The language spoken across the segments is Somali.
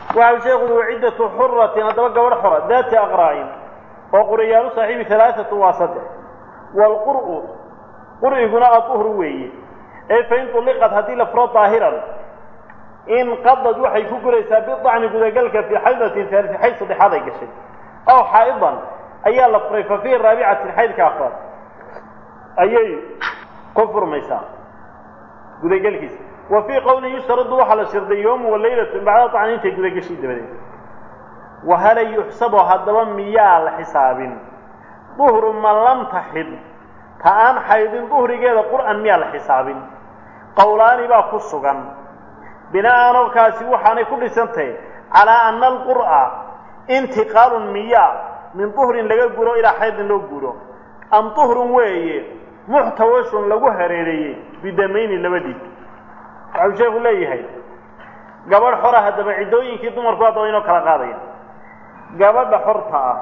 waxa sheekhu uu ciddatu xuratin haddaba gabadh xora daati aqraa'in oo quriyaalu saaxiibi halaaatu waa saddex waalqur'u qur'iguna aduhru weeye ee fain tulliqad haddii la furo daahiran in qadad waxay ku guraysaa bidacni gudagalka fii xaydatin haalisi xayd saddexaad ay gashay aw xaa'idan ayaa la furay fa fii raabicatin xaydka afraad ayay ku furmaysaa gudagelkiisa wa fii qowlin yushtaradu waxaa la shirday yoomu walaylatu bacda dacni intay gudagashay dabadeed wahala yuxsabu haddaba miyaa la xisaabin duhru man lam taxid ta aan xaydin duhrigeeda qur'an miyaa la xisaabin qowlaani baa ku sugan bina'anobkaasi waxaanay ku dhisantahay calaa ana alqur'a intiqaalun miyaa min duhrin laga guro ilaa xaydin loo guro am duhrun weeye muxtawashun lagu hareereeyey bidamayni laba dhiig waxau sheekhu leeyahay gabadh xora haddaba ciddooyinkii dumarku haddaba inoo kala qaadaya gabadha xorta ah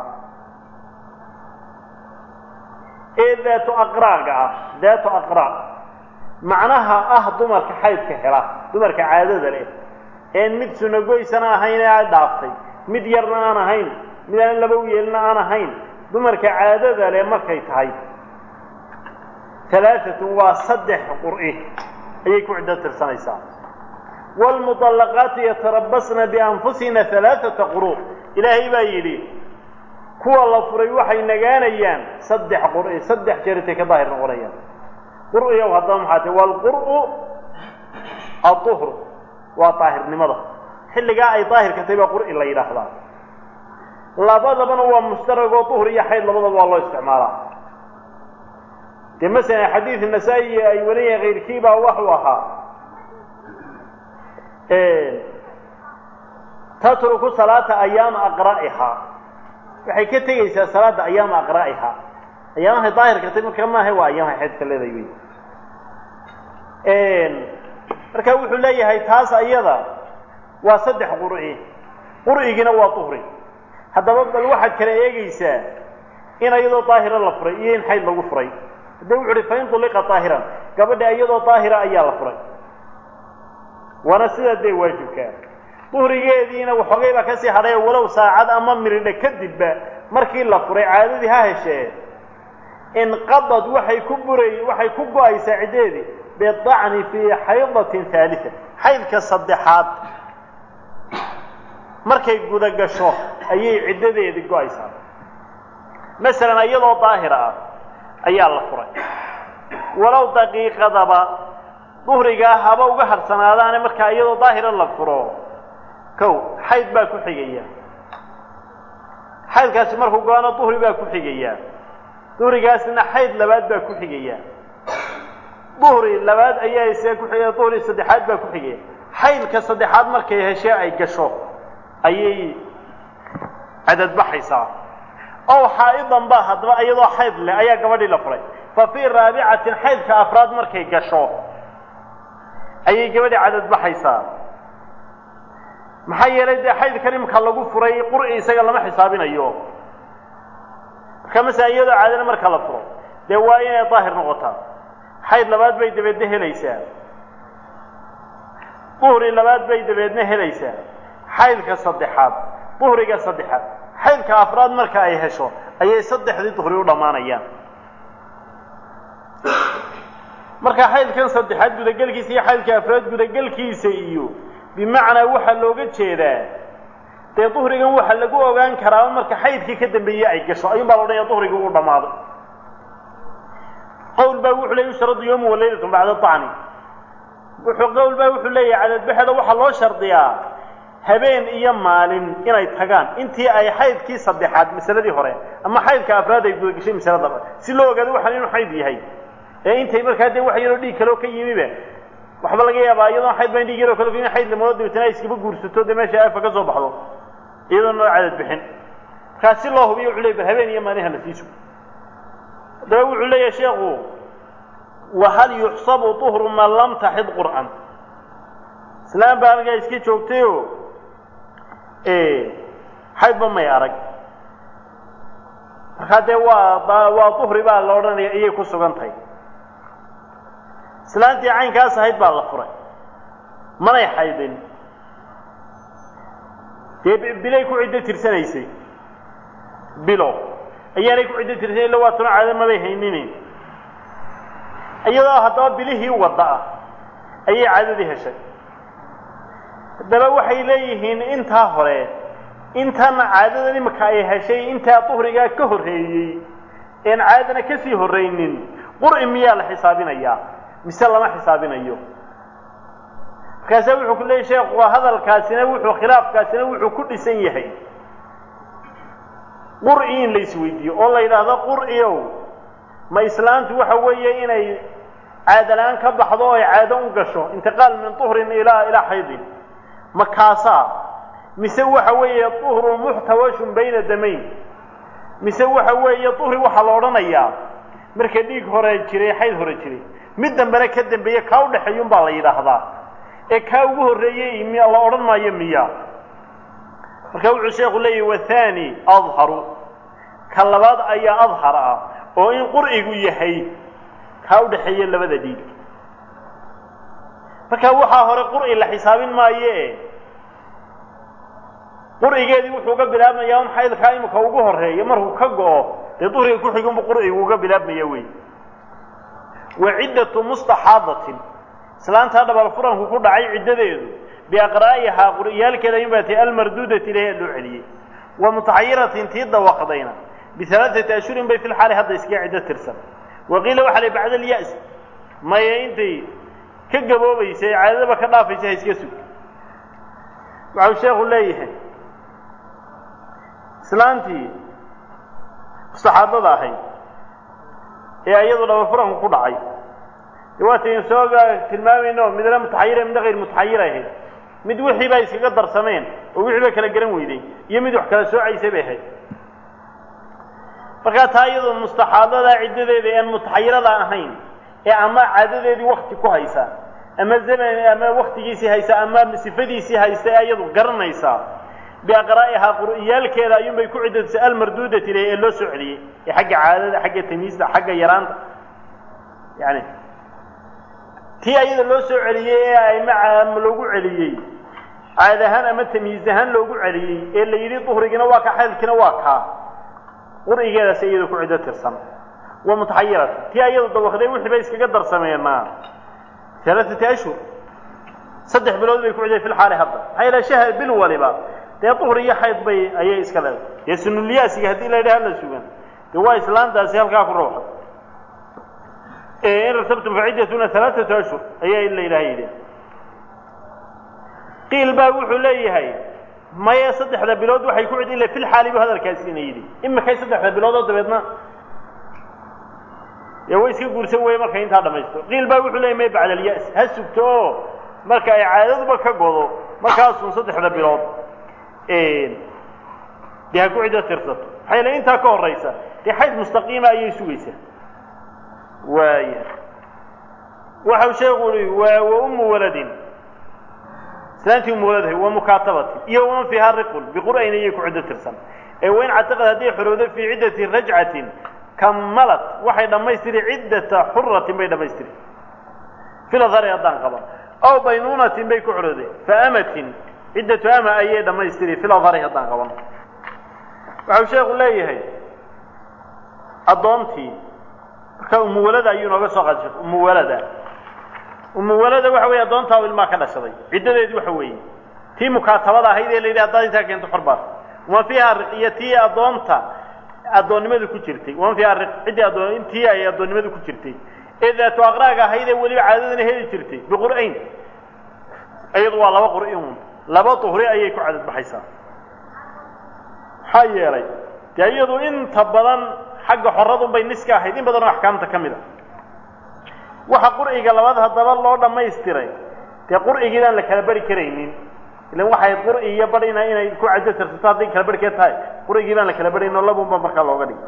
ee daatu aqraaga ah daatu aqraa macnaha ah dumarka xaydka hela dumarka caadada leh een mid sunagoysana ahayn ee ay dhaaftay mid yarna aan ahayn mid aan laba weelna aan ahayn dumarka caadada leh markay tahay alaaatun waa saddex qur'i ayay ku ciddo tirsanaysaa waalmudallaqaatu yatarabasna bianfusina alaaata quru ilaahay baa yidhi kuwa la furay waxay nagaanayaan saddex qur'i saddex jeer intay ka daahir noqonayaan qur'iyow haddaba maxaa tahy waalqur'u aduhru waa daahirnimada xilligaa ay daahirka tahay baa qur'i la yidhaahdaa labadabana waa mushtaragoo duhr iyo xayd labadaba waa loo isticmaalaa dee masalan xadiid nasaa-i ay weliyahay kayrkii baa waxuu ahaa tatruku salaata ayaama aqra'ihaa waxay ka tegaysaa salaada ayaama aqra'ihaa ayaamahay daahirka tahay marka maaha waa ayaamahay xaydka leedahay wey marka wuxuu leeyahay taas ayada waa saddex qur'i qur'igina waa duhri haddaba bal waxaad kala eegaysaa in iyadoo daahira la furay iyo in xayd lagu furay hadde wuxu uhi fain tulliqa daahiran gabadha iyadoo daahira ayaa la furay waana sidaa dee waajibkaa duhrigeediina waxoogay baa kasii hadhay walow saacad ama miridha kadibba markii la furay caadadii ha heshee inqadad waxay ku buray waxay ku go-aysaa ciddeedii bidacni fii xaydatin haalisa xaydka saddexaad markay guda gasho ayay ciddadeedii go-aysaa masalan iyadoo daahira ah ayaa la furay walow daqiiqadaba duhrigaa haba uga harsanaadaane markaa iyadoo daahira la furo kow xayd baa ku xigaya xaydkaasi markuu go-ano duhri baa ku xigaya duhrigaasna xayd labaad baa ku xigaya duhri labaad ayaa isaga ku xigaya duhri saddexaad baa ku xigaya xaydka saddexaad markay heshee ay gasho ayay cadadbaxaysaa ow xaa'idan ba haddaba iyadoo xayd leh ayaa gabadhii la furay fa fii raabicatin xaydka afraad markay gasho ayay gabadhii cadadbaxaysaa maxaa yeelay dee xaydkan imka lagu furay qur'i isaga lama xisaabinayo marka masala iyadoo caadana marka la furo dee waa inay daahir noqotaa xayd labaad bay dabeedna helaysaa duhri labaad bay dabeedna helaysaa xaydka saddexaad duhriga saddexaad xaydka afraad marka ay hesho ayay saddexdii duhri u dhammaanayaan marka xaydkan saddexaad gudagelkiisa iyo xaydka afraad gudagelkiisa iyo bimacnaa waxaa looga jeedaa dee duhrigan waxaa lagu ogaan karaa marka xaydkii ka dambeeyey ay gasho ayuun baa la odhanaya duhrigii uu dhammaaday qowl baa wuxuu leey yushradu yawma walaylatun bacda dacni wuxuu qowl baa wuxuu leeyahay cadadbaxeeda waxaa loo shardiyaa habeen iyo maalin inay tagaan intii ay xaydkii saddexaad masaladii hore ama xaydka afraad ay gudagashay masaladaba si loo ogaado waxaan inuu xayd yahay ee intay markaa dee wax yaroo dhiig kaloo ka yimiba waxba laga yaabaa iyadoon xayd baan dhiig yaroo kale in xayd lamado dabeetana ay iskaba guursato dee meesha afa ka soo baxdo iyadoon loo cadad bixin markaa si loo hubiyo wuxuu leey bal habeen iyo maalin hala siiso haddaba wuxuu leeyahay sheekhu wahal yuxsabu duhru man lam taxid qur'an islaam baa halkaa iska joogtayo xaydba may arag markaa dee waa waa duhri baa la odhanaya iyay ku sugan tahay islaantii caynkaas ahayd baa la furay manay xaydin dee bilay ku ciddo tirsanaysay bilo ayaanay ku ciddo tirsanay illa waa tuna caado mabay hayninin iyadoo haddaba bilihii wadda ah ayay caadadii heshay haddaba waxay leeyihiin intaa hore intana caadadan imika ay heshay intaa duhrigaa ka horreeyey een caadana kasii horraynin qur'i miyaa la xisaabinayaa mise lama xisaabinayo markaasaa wuxuu ku leeyay sheekhu hadalkaasina wuxuu khilaafkaasina wuxuu ku dhisan yahay qur'i in la isweydiiyo oo la yidhaahdo qur'iow ma islaantu waxa weeye inay caadalaan ka baxdo o ay caado u gasho intiqaal min tuhrin ilaa ilaa xaydin ma kaasaa mise waxa weeye duhrun muxtawashun bayna damayn mise waxa weeye duhri waxaa la odhanayaa marka dhiig hore jiray xayd hore jiray mid dambena ka dambeeye kaa u dhexeeyun baa la yidhaahdaa ee kaa ugu horreeyey miya la odhan maayo miya marka wuxuu sheekhu leeyahy wathani adharu ka labaad ayaa adhar ah oo in qur'igu yahay kaa u dhexeeya labada dhiig marka waxaa hore qur'i la xisaabin maaye qur'igeedii wuxuu uga bilaabmayaa un xaydkaa imika ugu horreeya markuu ka go'o dee duhriga ku xigunbu qur'igu uga bilaabmaya wey wa ciddatu mustaxaadatin islaantaa dhabal furanku ku dhacay ciddadeedu biaqraa'ihaa qur'iyaalkeeda ayun baa tahay almarduudati ilahi loo celiyey wa mutaxayiratin tii dawaqdayna bialaaati ashhurin bay fi lxaali hadda iskaga ciddo tirsan wa qiila waxa la bacda alya'si maya intay ka gaboobaysa ee caadadaba ka dhaafaysa ha iska sug waxau sheekhu leeyahay islaantii mustaxaadada ahayd ee iyadu dhaba furanku ku dhacay de waataynu soo tilmaamayno midna mutaxayira midna hayr mutaxayir ahayd mid wixii baa iskaga darsameen oo wixii ba kala garan weyday iyo mid wax kala soocaysay bay ahayd markaa taa iyadoo mustaxaadada ciddadeeda aan mutaxayirada ahayn ee ama caadadeedii wakti ku haysa ama zaman ama waktigiisii haysa ama sifadiisii haysta ee iyadu garanaysaa biaqraa'ihaa qur'iyaalkeeda ayuunbay ku ciddadisay almarduudati leh ee loo soo celiyey ee xagga caadada xagga tamiista xagga yaraanta yani tii ayada loo soo celiyey ee ayma loogu celiyey caad ahaan ama tamyiiz ahaan loogu celiyey ee la yidhi duhrigina waa ka xaydkiina waa kaa qur'igeedaas iyada ku ciddo tirsan wa mutaxayirata tii ayadu dawakday wixii bay iskaga darsameenaa alaaati ashhur saddex bilood bay ku ciday fi lxaali hadda maxaa yala shahar bil waliba dee duhri iyo xayd bay ayay iska leedahay dee sunulyaasiga haddii la yidhaha hala sugan dee waa islaantaasi halkaa ku rawxa in rasabtum faciddatuna alaaatu ashhur ayaa la yidhaha yidhi qiil baa wuxuu leeyahay maya saddexda bilood waxay ku cid ila fil xaali bu hadalkaasina yidhi imikay saddexda bilood oo dabeedna dee way iska guursan weye markay intaa dhamaysto qiil baa wuxuu leeyay may bacda alya'si ha sugto oo marka ay caadaduba ka godo markaasun saddexda bilood dee ha ku ciddo tirsato maxaa yale intaa ka horaysa dee xayd mustaqiima ayay sugaysaa waaya waxau sheekhu ui waa wa ummu waladin islaantii ummu waladahay wa mukaatabatin iyo waman fiiha riqun biqur'ayn ayay ku ciddo tirsan ee wain catiqad hadday xorowdo fii ciddati rajcatin kammalat waxay dhammaystiri ciddata xuratin bay dhammaystiri filadhari haddaan qaban aw baynuunatin bay ku xorowday faamatin ciddatu ama ayay dhammaystiri filadhari haddaan qaban waxau sheekhu leeyahay addoontii marka umuwalada ayuu nooga soo qaadashay umuwalada umuwalada waxa weeye addoontaa ilmaa ka dhashaday ciddadeedu waxa weeye tii mukaatabada ahayd ee la yidhi haddaad intaa keento xor baad waman fiiha riq iyo tii addoonta addoonnimadu ku jirtay waman fiiha riq ciddii addoon intii ay addoonnimadu ku jirtay ee daatu aqraaga ahayd ee weliba caadadana heli jirtay biqur'ayn iyadu waa laba qur'i un laba duhri ayay ku cadad baxaysaa maxaa yeelay dee iyadu inta badan xagga xoradun bay niska ahayd in badan oo axkaamta ka mid a waxa qur'iga labaad haddaba loo dhammaystiray dee qur'igiidaan la kala bari karaynin ilan waxay qur'i iyo barina inay ku caddo tirsato hadday kala barhkeed tahay qur'igii baan la kala barhayn oo labunba markaa looga dhigay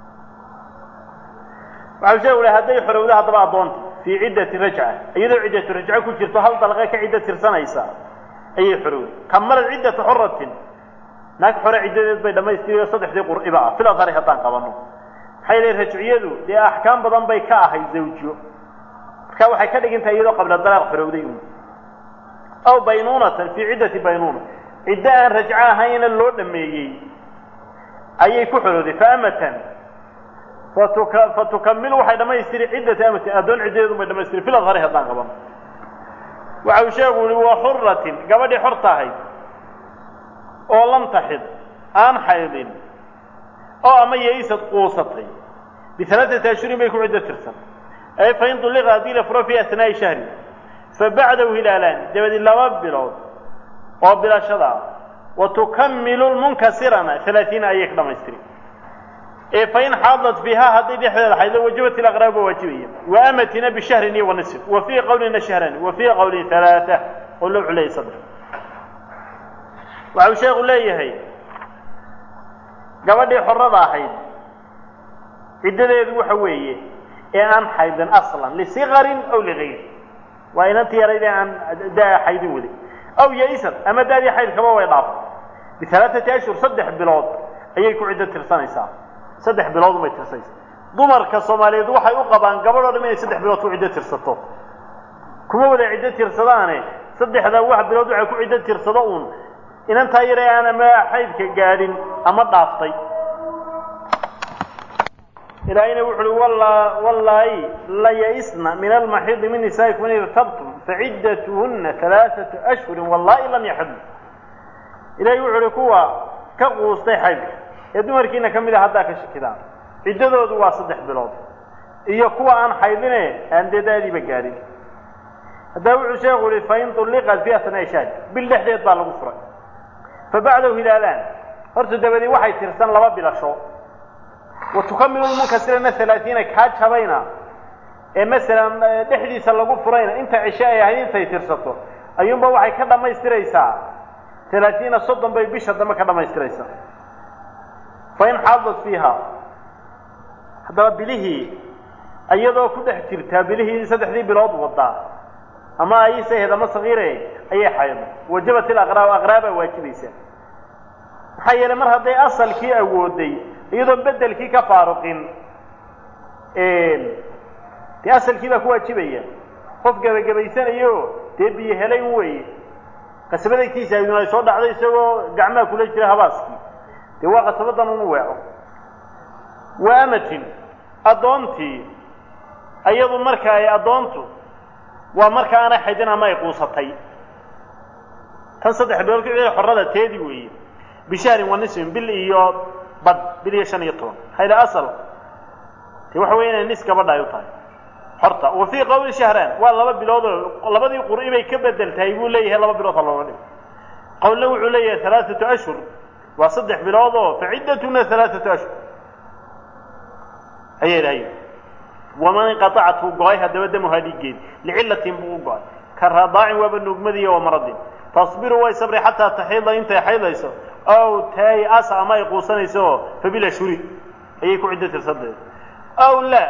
waxau sheegu lahay hadday xorowdo haddaba addoonta fii ciddati rajca iyadoo ciddatu rajco ku jirto hal dalqe ka ciddo tirsanaysa ayay xorowday kamalad ciddata xoratin naag xore ciddadeed bay dhammaystiri oo saddexdii qur'iba ah fil adhari haddaan qabanno maxay leeyihin rajciyadu dee axkaam badan bay ka ahayd zawjo marka waxay ka dhigan tahay iyadoo qabla dalaaq xorowday un aw baynuunatan fii ciddati baynuuna ciddo aan rajco ahayna loo dhameeyey ayay ku xorooday faamatan fatuka fatukamilu waxay dhammaystiri ciddata amatin addoon ciddadeedu bay dhamaystiri fil adhari haddaan qaban waxa uu sheegu yihi wa xuratin gabadhii xor tahay oo lam taxid aan xaydin oo ama yaysad quusatay bialaaati ashhurin bay ku ciddo tirsan ay fain ulliqa haddii la furo fii asnaa'i shahri fa bacdahu hilaalaan dabadi laba bilood oo bilashada ah wa tukamilu lmunkasirana alaaiina ayay ka dhamaystiri ee fain xaadat fiiha hadday dhexdeeda xaydo wajabat ilaqraab waa waajibaya wa amatina bishahrin iyo wanisf wa fii qawlina shahrani wa fii qawlin halaaa oo loo culeeyay saddex waxa uu sheekhu leeyahay gabadhii xorada ahayd ciddadeedu waxa weeye ee aan xaydin aslan lisikarin aw ligayr waa inanti yarayd ee aan daa xaydin weli aw yaisad ama daadii xaydkaba way dhaafay bialaaati ashhur saddex bilood ayay ku ciddo tirsanaysaa saddex bilood bay tirsanaysaa dumarka soomaaliyeed waxay u qabaan gabadh o dham inay saddex bilood ku ciddo tirsato kuma wada ciddo tirsadaane saddexda wax bilood waxay ku ciddo tirsado uun inantaa yare aan ama xaydka gaadhin ama dhaaftay ilaahayna wuxu uhi wallaahi la yaisna min almaxiidi min nisaa'ikum in irtabtum faciddatuhunna alaaatu ashhurin wallaahi lam yaxidna ilahay wuxu uhi kuwa ka quustay xaydka ee dumarkiina ka mid a haddaa ka shakidaan ciddadoodu waa saddex bilood iyo kuwa aan xaydine aan dee daadiiba gaadhin haddaa wuxuu sheekhu yihi fain ulliqat fi asnaa'i shahr bil dhexdeed baa lagu furay fa bacdahu hilaalaan horta dabadii waxay tirsan laba bilasho wa tukamilu lmunkasirana alaaiina kaa jabayna ee masalan dhexdiisa lagu furayna inta cishe ay ahayd intay tirsato ayuunba waxay ka dhammaystiraysaa alaaiina soddon bay bisha dambe ka dhammaystiraysaa fain xaadat fiiha haddaba bilihii iyadoo ku dhex jirtaa bilihii saddexdii bilood wadaa ama aysahed ama sagiire ayay xaydo wajabat ilaqraab aqraabaa waajibaysa maxaa yeelay mar hadday asalkii awooday iyadoon bedelkii ka faaruqin dee asalkii baa ku waajibaya qof gebagabaysanayo dee biyo helayn weeye qasabadagtiisa aydun ay soo dhacday isagoo gacmaha kula jira habaaskii dee waa qasabadan unu weeco wa amatin addoontii iyadu marka ay addoontu waa marka aanay xaydin ama ay quusatay tan saddex bilood ku xorada teedi weeye bishahrin wa nisfin bil iyo bad bil iyo shan iyo toban hayla asal dee waxa weya inay nis gabadha ay u tahay xorta wa fii qawli shahraan waa laba bilood oo labadii qur'i bay ka bedel tahay buu leeyahay laba bilood ha looga dhigo qawlna wuxuu leeyahay alaaatu ashhur waa saddex bilood oo faciddatuna alaaatu ashhur ayay dhahay waman inqaacathu go-ay haddaba damuhaa dhiiggeed licillatin buu u go-ay ka radaacin waaba nuugmadiiyo wa maradin tasbiru way sabri xataa taxiida intay xaydayso aw tay asa ama ay quusanayso oo fabila shuri ayay ku ciddo tirsadeed aw laa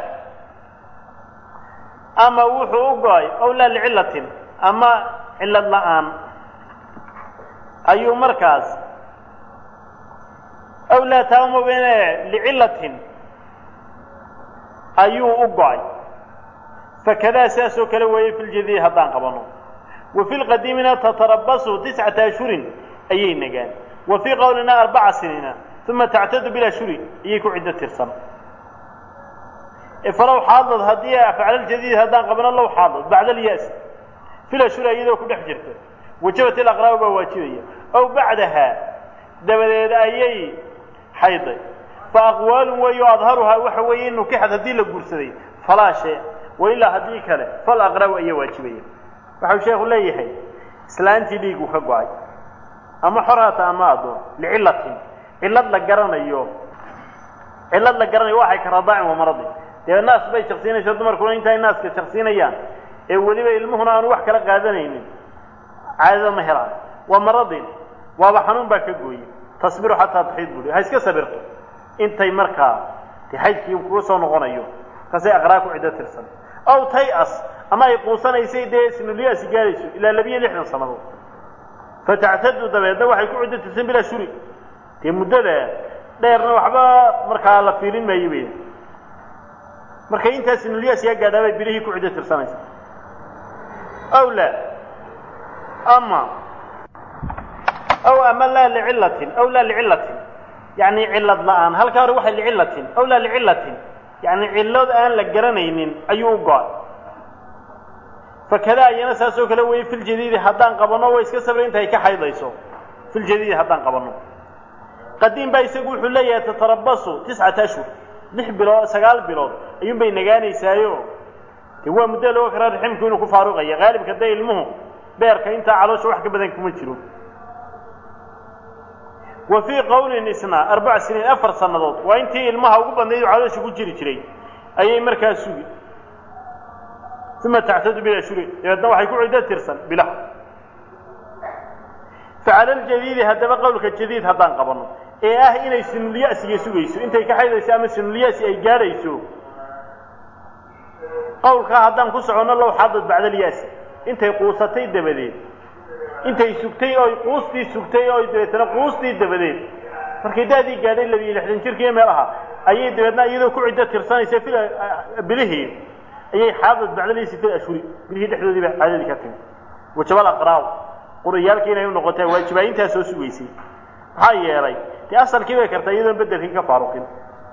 ama wuxuu u go-ay aw laa licillatin ama cillad la-aan ayuu markaas aw laa taamobene licillatin ayuu u go-ay fakadaa sidaasoo kale weeye fi ljadiid haddaan qabano wa fi lqadiimina tatarabasu tiscata ashhurin ayay nagaan wa fii qowlina arbaca siniina uma tactadu bilashhuri ayay ku ciddo tirsan falow xaadad haddii afcalaljadiid haddaan qabano low xaadad bacda alyaas filashhuri iyadoo ku dhex jirta wajabat ilaqraab baa waajibaya aw bacdaha dabadeed ayay xayday faaqwaalun weeyo adharuhaa waxa weeye in nukixad haddii la guursaday falaa shay wa ilaa haddii kale fal aqraaw ayaa waajibaya waxau sheekhu leeyahay islaantii dhiigu ka go-ay ama xorhaata ama addoon licillatin cillad la garanayo cillad la garanayo waxay ka radaacin wa maradin dee naas bay shaksiinaysaa dumarkuna intaay naaska shaksiinayaan ee weliba ilmuhuna aanu wax kala qaadanaynin caadada ma helaan waa maradin waaba xanuun baa ka gooye tasbiru xataa taxiid bui ha iska sabirto intay markaa de xaydkii kuga soo noqonayo markaasay aqraa ku ciddo tirsan aw tay-as ama ay quusanaysay dee sinulyaasi gaadayso ilaa labiyo lixdan sannadood fatactadu dabeedna waxay ku ciddo tirsan bilaa shuri dee muddada dheerna waxba markaa la fiirin maayo bay markay intaa sinulyaas yaa gaadhaa bay bilihii ku ciddo tirsanaysa aw laa ama aw ama laa licillatin aw laa licillatin yacni cillad la-aan halkaa hore waxay licillatin aw laa licillatin yacni cillad aan la garanaynin ayuu u go-ay fakadaa iyana saasoo kale weeye filjadiidi haddaan qabanno way iska sabra intaay ka xaydayso filjadiidi haddaan qabanno qadiim baa isagu wuxuu leeyahay tatarabasu tiscata ashhur lix bilood sagaal bilood ayuun bay nagaanaysaayo dee waa muddo loo karaa raximku inuu ku faaruqaya qaalibka dee ilmuhu beerka intaa caloosha wax ka badan kuma jiro wa fii qowlin isna arbac siniin afar sannadood waa intii ilmaha ugu badnayd oo caloosha ku jiri jiray ayay markaa sugi uma tactadu bilashuri dabeedna waxay ku ciddo tirsan bilah facala aljadiidi haddaba qowlka jadiid haddaan qabanno ee ah inay sinulyasiga sugayso intay ka xaydayso ama sinulyasi ay gaadhayso qowlkaa haddaan ku soconno low xadad bacdalyasi intay quusatay dabadeed intay sugtay oy quustii sugtay oy dabeetana quustii dabadeed markay daadii gaadhay labiyo lixdan jirkiiyo meel aha ayay dabeedna iyadoo ku ciddo tirsanaysa fil bilihii ayay xaadad bacdalyasi fil ashhuri bilihii dhexdoodii baa caadadii ka timi wajabal aqraaw quriyaalkii inay u noqotaa waajibaayintaa soo sugaysay maxaa yeelay dee asalkii bay kartaa iyadoon beddelkii ka faaruqin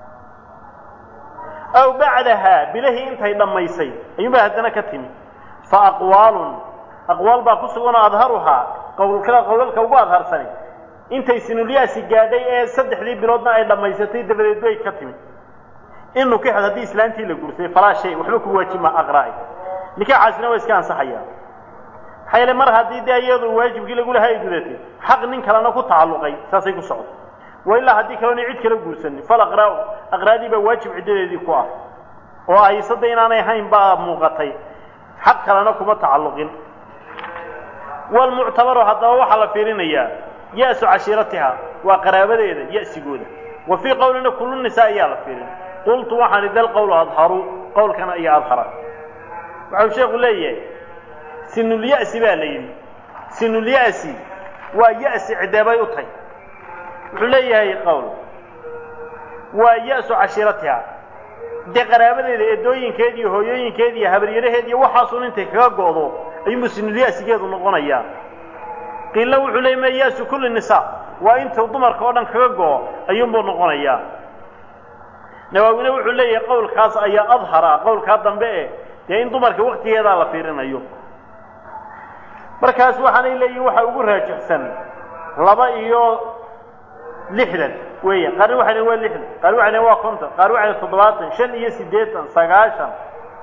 aw bacdahaa bilahii intay dhammaysay ayuunbaa haddana ka timi fa aqwaalun aqwaal baa ku sugan oo adharuhaa qowlkada qowlalka ugu adharsani intay sinulyaasi gaadhay ee saddexdii biloodna ay dhammaysatay dabadeed bay ka timi in nukixad haddii islaantii la guursaday falaa shay waxba ku waajibma aqraa'i nikaaxaasina waa iska ansaxayaa maxaa yeele mar haddii dee iyadu waajibkii lagulaha ay gudatay xaq nin kalena ku tacalluqay saasay ku socdo wa ilaa haddii kalena cid kala guursanin fal aqraa aqraadii baa waajib ciddadeedii ku ah oo aysada inaanay hayn baa muuqatay xaq kalena kuma tacalluqin walmuctabaru haddaba waxaa la fiirinayaa ya-su cashiiratiha waa qaraabadeeda ya-sigooda wa fii qowlina kullu nisaa ayaa la fiirin qultu waxaan idal qowlu adharu qowlkana iyo adhara waxau sheekhu leeyahay sinulya'si baa la yidhi sinulya'si waa ya'si cideebay u tahy wuxuu leeyahay qowl waa ya-su cashiiratiha dee qaraabadeeda eedooyinkeed iyo hooyooyinkeed iyo habaryaraheed iyo waxaasun intay kaga go'do ayuunbu sinulya'sigeedu noqonayaa qiilna wuxuu leeyay ma ya-su kulli nisaa waa intuu dumarka oo dhan kaga go'o ayuunbuu noqonayaa nawaawine wuxuu leeyahay qowlkaas ayaa adhara qowlkaa dambe eh dee in dumarka waktigeedaa la fiirinayo markaas waxaanay leeyihin waxa ugu raajixsan laba iyo lixdan weeya qaarna waxay lehin waa lixdan qaar waxay lehin waa konton qaar waxay lehin toddobaatan shan iyo siddeetan sagaashan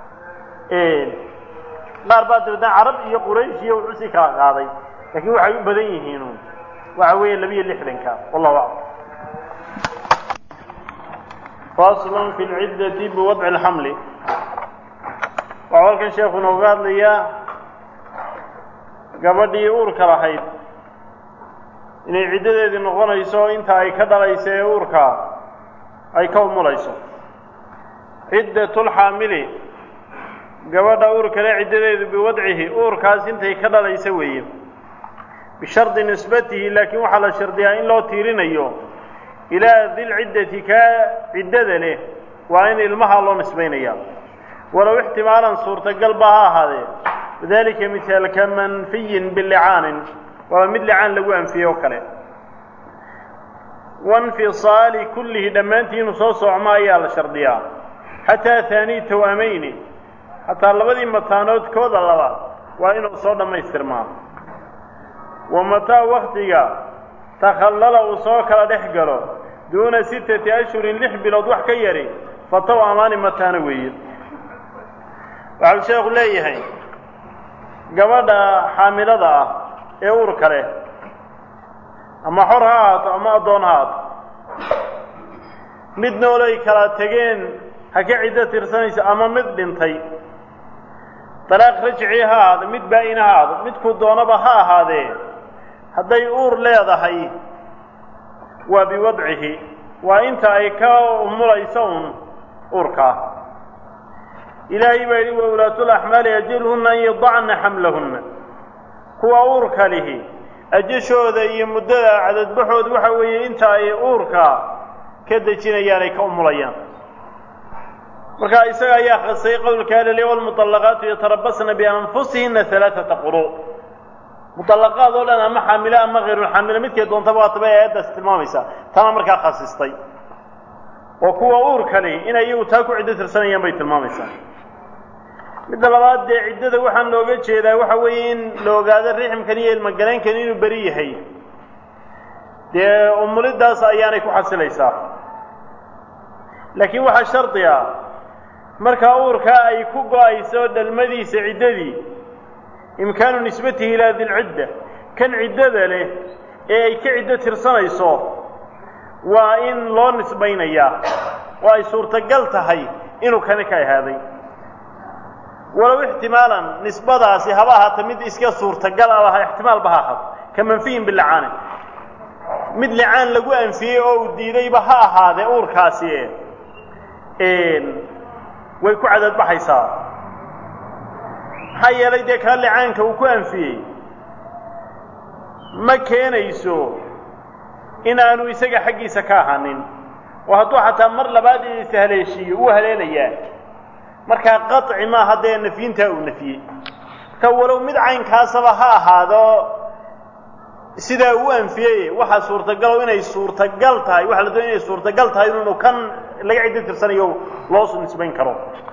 qaar baa dabeedna carab iyo quraysh iyo wuxuu sii kala qaaday laakiin waxay u badan yihiin waxa weeye labiyo lixdanka wallahu aclam faslun fi lciddati biwadci alxamli waxau halkan sheekhu nooga hadlayaa gabadhii uurka lahayd inay ciddadeedii noqonayso inta ay ka dhalayso ee uurka ay ka umulayso ciddatulxaamili gabadha uurkale ciddadeedu biwadcihi uurkaas intay ka dhalayso weeye bishardi nisbatihi laakiin waxaa la shardiyaa in loo tiirinayo ilaa dilciddati kaa ciddada leh waa in ilmaha loo nisbaynaya walow ixtimaalan suurtagal ba ha ahaadee wadalika mihaalka manfiyin bilicaanin waaba mid licaan lagu anfiyey oo kale wainfisaali kullihi dhammaantii inuu soo socmo ayaa la shardiyaa xataa haanii tawaamayni xataa labadii mataanood kooda labaad waa inuu soo dhammaystirmaa wa mataa waktiga takhallala uu soo kala dhex galo duuna sittati ashhurin lix bilood wax ka yari fataw amaani mataano weeye waxau sheekhu leeyahay gabadha xaamilada ah ee uurka leh ama xor ha ahaato ama addoon ha ahaato mid noolay kala tegeen ha ka ciddo tirsanayso ama mid dhintay dalaaq rajci ha ahaado mid baa-in ha ahaado midkuu doonaba ha ahaadee hadday uur leedahay waa biwadcihi waa inta ay ka umulayso un uurkaa ilaahay baa yidhi wa ulaatul axmaali ajalhunna an yadacna xamlahunna kuwa uurka lihi ajashooda iyo muddada cadadbaxooda waxa weeye inta ay uurka ka dejinayaan ay ka umulayaan marka isaga ayaa khasay qowlkaa lele walmuطallaqaatu yatarabasna bianfusihinna alaaata quru muطalaqaad oo dhan ama xaamilo ama hayrulxaamilo midkay doontaba waataba aayaddaasi tilmaamaysa tana markaa khasistay oo kuwa uurkani inay iyagu taa ku ciddo tirsanayaan bay tilmaamaysaa midda labaad dee ciddada waxaan looga jeedaa waxa weeye in la ogaado riximkan iyo ilmogaleynkan inuu beri yahay dee umulidaas ayaanay ku xasilaysaa laakiin waxaa shardi ah markaa uurkaa ay ku go-ayso dhalmadiisa ciddadii imkaanu nisbatihi ilaa dilcidda kan ciddada leh ee ay ka ciddo tirsanayso waa in loo nisbaynayaa oo ay suurtagal tahay inuu kani ka ahaaday walow ixtimaalan nisbadaasi haba ahaata mid iska suurtagal ah ixtimaalba ha ahaato ka manfiyin bilacaani mid licaan lagu anfiyey oo uu diidayba ha ahaadee uurkaasi way ku cadadbaxaysaa maxaa yeelay dee kaa licaanka uu ku anfiyey ma keenayso in aanu isaga xaggiisa ka ahaanin oo hadduu xataa mar labaad ishaleeshiiyo uu haleelayaa markaa qaطci maaha dee nafyintaa uu nafiyey marka walow mid caynkaasaba ha ahaado sidaa uu anfiyey waxaa suurtagalo inay suurtagal tahay waxa la doonaya inay suurtagal tahay inuu kan laga ciddo tirsanayo loo nisbayn karo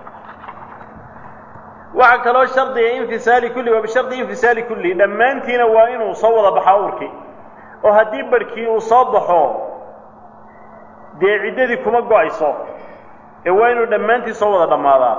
waxaa kaloo shardiga infisaali kulli waa bishardi infisaali kulli dhammaantiina waa inuu soo wada baxaa urki oo haddii barhkii uu soo baxo dee ciddadii kuma go-ayso ee waa inuu dhammaantii soo wada dhammaadaa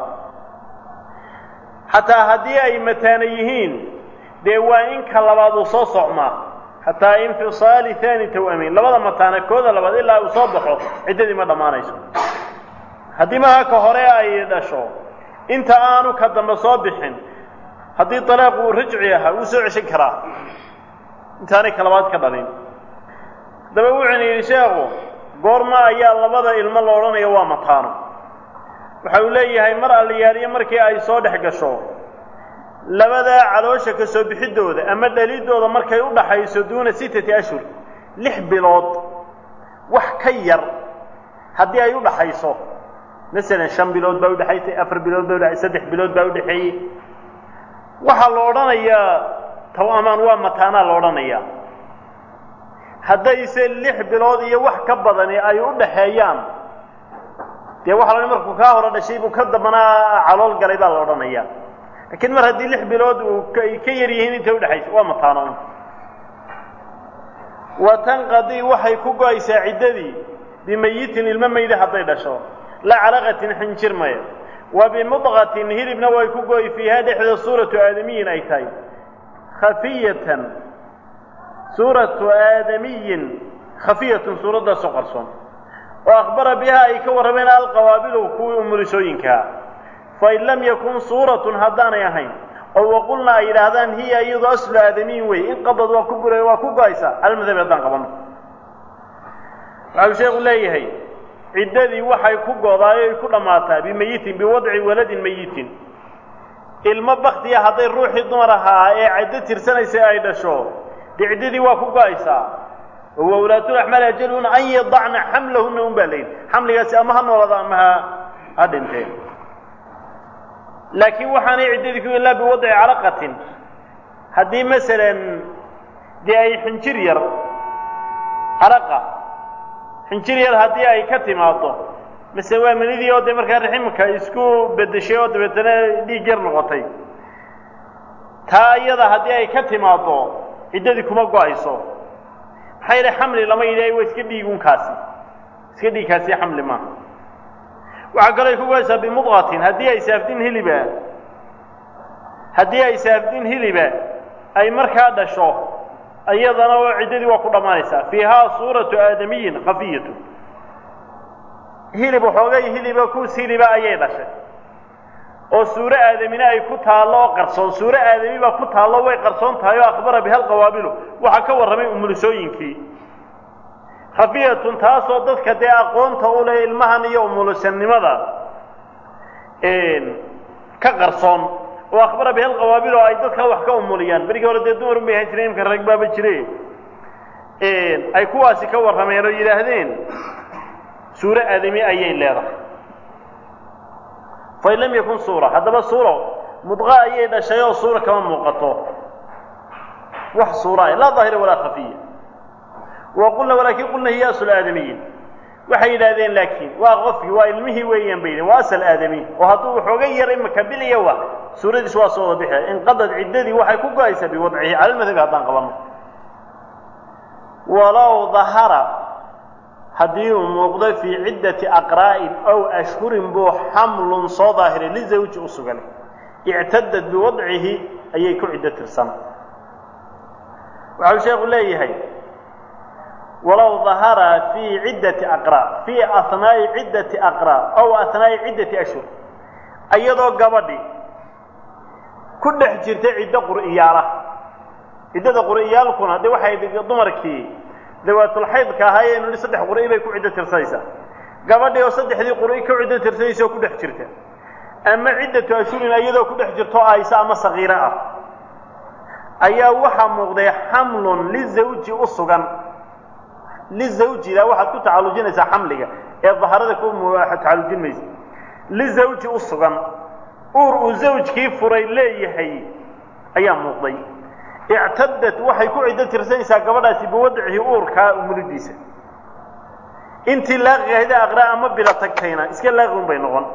xataa haddii ay mataana yihiin dee waa in ka labaad uu soo socmaa xataa infisaali haani tawamiin labada mataana kooda labaad ilaa uu soo baxo ciddadii ma dhammaanayso haddii maha ka hore ay dhasho inta aanu ka dambe soo bixin haddii dalaaqu uu rajci ahaa wuu soo ceshan karaa intaanay ka labaad ka dhalin haddaba wuxuuna yidhi sheekhu goorma ayaa labada ilmo la odhanayo waa mataano waxa uu leeyahay mar alliyaaliyo markii ay soo dhex gasho labadaa caloosha ka soo bixiddooda ama dhaliddooda markay u dhaxayso duuna sittati ashhur lix bilood wax ka yar haddii ay u dhaxayso masalan shan bilood baa udhexaysay afar bilood baa udhexay saddex bilood baa udhexeeyey waxaa la odhanayaa tawamaan waa mataanaa la odhanayaa haddayse lix bilood iyo wax ka badani ay u dhaxeeyaan dee waxa la markuu kaa hore dhashay buu ka dambanaa calool galay baa la odhanayaa laakiin mar haddii lix bilood uu ay ka yar yihiin intay udhexaysa waa mataano wa tanqadii waxay ku go-aysaa ciddadii bimayitin ilmo mayda hadday dhasho la calaqatin xinjir maya wa bimudqatin hilibna way ku go-y fiihaa dhexda suuratu aadamiyin ay tahay khafiyatan suuratu aadamiyin khafiyatun suuraddaasoo qarsoon oo akhbara bihaa ay ka warrameen alqawaabilu kuwii umulisooyinkaa fain lam yakun suuratun haddaanay ahayn oo waqulna ay yidhaahdaan hiya iyadu aslu aadamiyin wey in qadad waa ku bura waa ku go-aysaa almadhabi haddaan qabano waxau sheekhu leeyahay ciddadii waxay ku godaay ay ku dhammaataa bimayitin biwadci waladin mayitin ilmo baktiya hadday ruuxii dumar ahaa ee ciddo tirsanaysay ay dhasho dee ciddadii waa ku go-aysaa oo wawlaatulaxmaal ajaluhuna an yadacna xamlahunna un baa layidhi xamligaasi ama ha noolada ama ha ha dhinteen laakiin waxaanay ciddadii ku ilaa biwadci calaqatin haddii masalan dee ay xinjir yar calaqa xinjir yar haddii ay ka timaado masele waa manidii oo dee markaa raximka isku bedeshay oo dabeetana dhiig yar noqotay taa iyada haddii ay ka timaado ciddadii kuma go-ayso maxaa yidhi xamli lama yidhi waa iska dhiigunkaasi iska dhiigkaasi xamli maaha waxaa kaloo ay ku go-aysaa bimudqatin haddii ay saafdin hiliba haddii ay saafdin hiliba ay markaa dhasho iyadana oo ciddadii waa ku dhammaanaysaa fiihaa suuratu aadamiyin khafiyatu hilib waxoogay hiliba kuus hiliba ayay dhashay oo suuro aadamina ay ku taallo oo qarsoon suuro aadami baa ku taallo way qarsoon tahay oo akhbara biha alqawaabilu waxaa ka warramay umulisooyinkii khafiyatun taasoo dadka dee aqoonta u leh ilmahan iyo umulisannimada ka qarsoon oo akhbara biha alqawaabil oo ay dadka wax ka umuliyaan berigii hore dee dumar un bay ahaan jireen imka rag baaba jire ay kuwaasi ka warrameen oo yidhaahdeen suuro aadami ayay leedahay fain lam yakun suura haddaba suuro mudqa ayay dhashay oo suura kama muuqato wax suuraay laa daahira walaa khafiya wa qulna walaakin qulna hiya asl aadamiyin waxay yidhahdeen laakiin waa qofkii waa ilmihii weeyaan bay yidhaheen waa asal aadami oo hadduu waxooga yar imaka biliya waa suuradiis waa soo wada bixi inqadad ciddadii waxay ku go-aysaa biwadcihi cala lmadhabi haddaan qabanno walow dahara haddii uu muuqdo fii ciddati aqraa'in ow ashhurin buu xamlun soo daahiray lizawji u sugan ictadad biwadcihi ayay ku ciddo tirsan waxau sheekhu leeyahay walow dahara fii ciddati aqraa fii ahnaa'i ciddati aqraa ow ahnaa'i ciddati ashhur iyadoo gabadhi ku dhex jirta ciddo qur'iyaala ciddada qur'iyaalkuna dee waxay dumarkii dawaatulxaydka ahaayeen i saddex qur'i bay ku ciddo tirsanaysaa gabadhii oo saddexdii qur'i ku ciddo tirsanaysa oo ku dhex jirta ama ciddatu ashhurin iyadoo ku dhex jirto aysa ama sagiiro ah ayaa waxaa muuqday xamlun lizawji u sugan lizawjida waxaad ku tacallujinaysaa xamliga ee daharada ku tacallujin maysa lizawji u sugan uur uu zawjkii furay leeyahay ayaa muuqday ictadad waxay ku ciddo tirsanaysaa gabadhaasi biwadcihi uurkaa umulidiisa intii laaqigahda aqraa ama bila tagtayna iska laaqi un bay noqon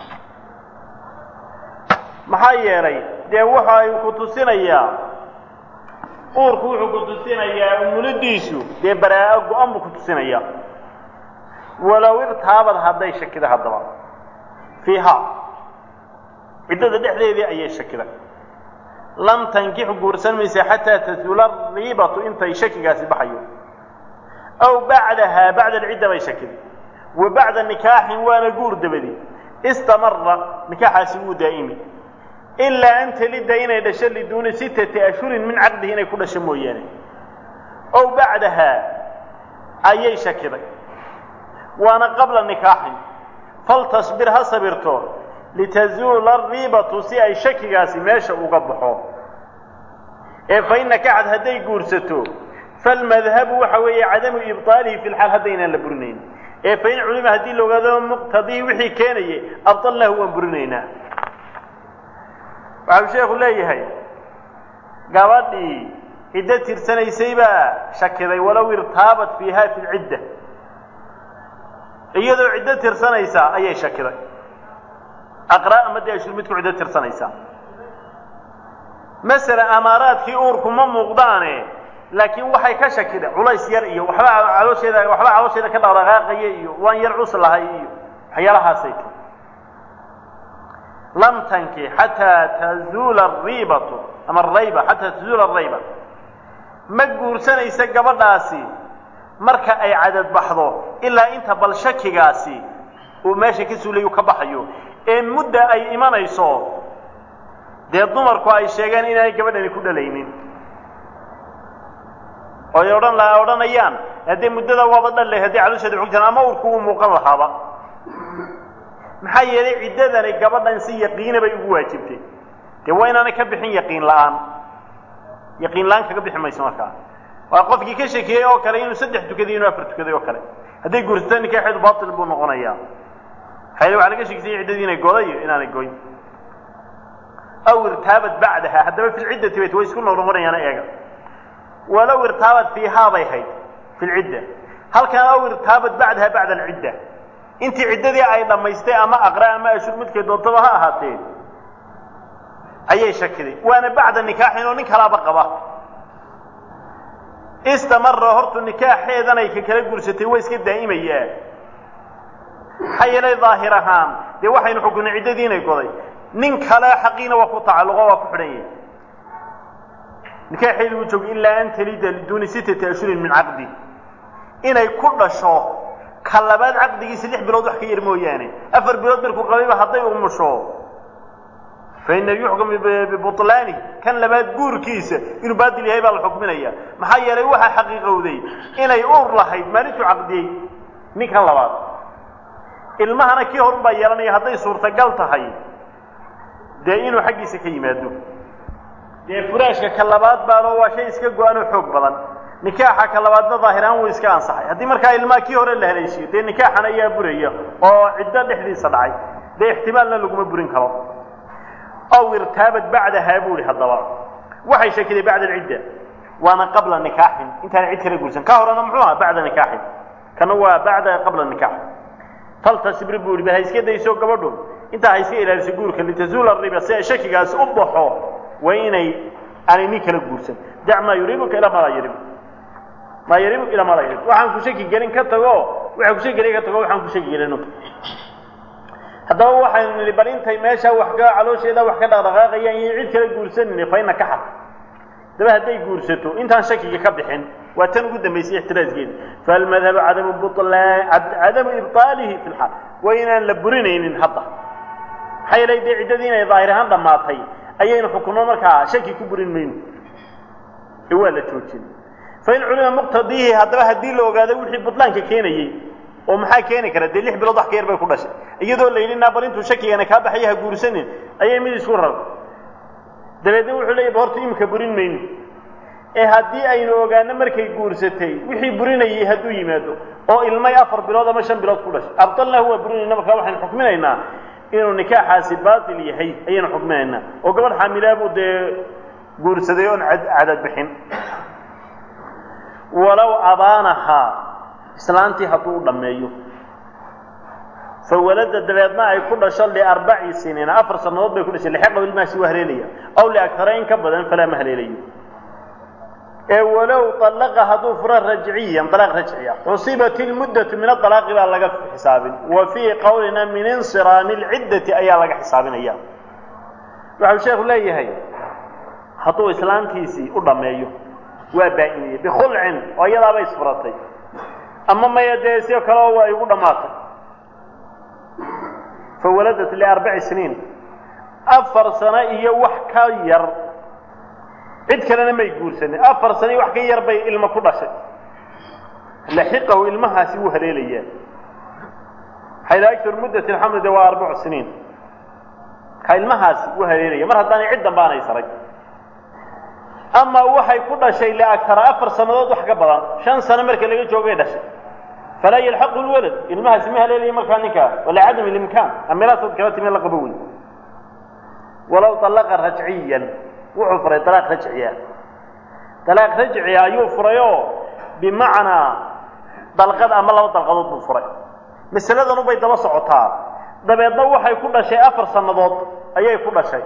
maxaa yeelay dee waxa ay ku tusinayaa uurku wuxuu ku tusinayaa umulidiisu dee baraa-o go-an buu ku tusinayaa walow irtaabad hadday shakida haddaba fiiha ciddada dhexdeedii ayay shakida lam tankixu guursan maysa xataa tasuula riibatu intay shakigaasi baxayo aw bacdahaa bacda alcidda bay shakida wa bacda nikaaxin waana guur dabadi istamara nikaaxaasi wuu daa'imi ilaa an telidda inay dhasho liduuni sittati ashhurin min caqdihi inay ku dhasho mooyaane ow bacdahaa ayay shakiday waana qabla nikaaxin faltasbir ha sabirto litazuula ariibatu si ay shakigaasi meesha uga baxo ee fa in nakaxad hadday guursato falmadhabu waxa weeye cadamu ibطaalihi fi lxaal haddaynaan la burinayn ee fa in culima haddii la ogaado muqtadihi wixii keenayay abطalnahu waan burinaynaa waxau sheekhu leeyahay gabadhii ciddo tirsanaysay baa shakiday walow irtaabat fiiha fi lcidda iyadoo ciddo tirsanaysaa ayay shakiday aqraa ama dee ashur midku ciddo tirsanaysaa masala amaaraadkii uurku ma muuqdaane laakiin waxay ka shakiday culays yar iyo waxba caloosheeda waxba caloosheeda ka dhaqdhaqaaqaya iyo waan yar cus lahay iyo waxyaalahaasay ti lam tanki xataa tazuula ariibatu ama arayba xataa tazuula arayba ma guursanaysa gabadhaasi marka ay cadad baxdo ilaa inta bal shakigaasi uu meesha ka suulayu ka baxayo ee mudda ay imanayso dee dumarku ay sheegeen inaanay gabadhani ku dhalaynin oo ay odhan la odhanayaan haddee muddada waaba dhallay haddii caloosheeda xog jiraan ama urku uu muuqan lahaaba maxaa yeelay ciddadani gabadhan si yaqiina bay ugu waajibtay dee waa inaanay ka bixin yaqiin la'aan yaqiin la-aan kaga bixi mayso markaa waa qofkii ka shakiyey oo kale inuu saddex tukaday inuu afar tukaday oo kale hadday guursato nikaaxeedu baatil buu noqonayaa maxaa waxaa laga shekisanya ciddadii inay goday iyo inaanay goyn aw irtaabat bacdaha haddaba fi lciddati bayt way isku noqnoqonayaana eega walow irtaabat fiihaa bay hayd fi lcidda halkan aw irtaabat bacdaha bacda alcidda intii ciddadii ay dhammaystay ama aqra ama ashur midkay doontaba ha ahaatee ayay shakiday waana bacda nikaaxin oo nin kalaaba qaba istamara hortu nikaaxeedan ay ka kala guursatay way iska daa'imayaa maxaa yeelay daahir ahaan dee waxaynu xukunay ciddadii inay goday nin kale xaqiina waa ku tacalluqo waa ku xidhan yahay nikaaxeedii wuu joogay ilaa an talida liduuni sittati ashhurin min caqdi inay ku dhasho ka labaad caqdigiisa lix bilood wax ka yar mooyaane afar bilood markuu qabayba hadday umusho fa ina yuxkam bibutlaani kan labaad guurkiisa inuu baadil yahay baa la xukminaya maxaa yeelay waxaa xaqiiqowday inay uur lahayd maalintuu caqdiyey ninkan labaad ilmahana kii horun baa yeelanaya hadday suurtagal tahay dee inuu xaggiisa ka yimaado dee furaashka ka labaad baalo waa shay iska go-an oo xoog badan nikaaxa ka labaadna daahiraan wuu iska ansaxay haddii markaa ilmaha kii hore la haleeshiyo dee nikaaxan ayaa buraya oo ciddo dhexdiisa dhacay dee ixtimaalna laguma burin karo aw irtaabat bacdahaa buu ihi haddaba waxay shakiday bacda alcidda waana qabla nikaaxin intaan cid kala guursan ka horena muxuu ahaa bacda nikaaxin kana waa bacda qabla nikaax faltasbir buu yihi ha iska dayso gabadhu intaa ha iska ilaaliso guurka litazuula riba si ay shakigaasi u baxo waa inay aanay nin kala guursan dac maa yuriibuka ilaa maa laa yuriib maa yuriibuka ilaa maa laa yuriib waxaan ku shaki gelin ka tago waxaan ku shaki gelin ka tago waxaan ku shaki gelino haddaba waxaynu nidhi bal intay meesha wax ka caloosheeda wax ka dhaqdhaqaaqayaan iyo cid kala guursanin fayna ka xad daba hadday guursato intaan shakiga ka bixin waa tan ugu dambaysay ixtiraaskeeda falmadhabu cadamu bulaan cadamu ibطaalihi fi lxaal waa inaan la burinaynin hadda maxaa yeelay dee ciddadii inay daahir ahaan dhammaatay ayaynu xukunno markaa shaki ku burin mayno ee waa la joojin fain culima muqtadiihi haddaba haddii la ogaado wixii butlaanka keenayey oo maxaa keeni kara dee lix bilood wax ka yar bay ku dhashay iyadoo la yidhi naa bal intuu shakigana kaa baxaya ha guursanin ayay mid isku rar dabeedna wuxuu leeyahy ba horta imika burin mayno ee haddii aynu ogaano markay guursatay wixii burinayay hadduu yimaado oo ilmay afar bilood ama shan bilood ku dhashay abdallahu waa burinayna markaa waxaynu xukminaynaa inuu nikaaxaasi baatil yahay ayaynu xukminaynaa oo gabadh xaamilaabuu dee guursaday oon cadad bixin walow abaanahaa islaantii hadduu u dhammeeyo fawalada dabeedna ay ku dhasho liarbaci siniina afar sannadood bay ku dhashay lixiqa ilmahaasi waa haleelaya aw liagtara in ka badan falaa ma haleelayo ee walow alaqa hadduu furo rajciyan alaaq rajciya xusibat ilmuddatu min aalaaqi baa laga xisaabin wa fii qowlina min insiraami lciddati ayaa laga xisaabinaya waxau sheekhu leeyahay hadduu islaantiisii u dhammeeyo waa baa-iniyey bikhulcin oo iyadaaba isfuratay ama maya dee si kaleo waa igu dhammaatay fawaladat liarbaci siniin afar sano iyo wax ka yar cid kalena may guursanin afar sano iyo wax ka yar bay ilmo ku dhashay laxiqahu ilmahaasi wuu haleelayaa xayla aktar muddat alxamli de waa arbacu siniin ka ilmahaasi wuu haleelaya mar haddaanay cid dambaanay saray ama waxay ku dhashay liagtara afar sannadood wax ka badan shan sano marka laga joogay dhashay falaa yalxaqu lwalad ilmahaasi ma haleelaya markaa ninkaa walacadam ilimkaan amiraasad kala timi la qabo wey walow alaqa rajciyan wuxuu furay alaaq rajciya alaaq rajciya ayuu furay oo bimacnaa dalqad ama laba dalqadood buu furay masaladan ubay daba socotaa dabeedna waxay ku dhashay afar sannadood ayay ku dhashay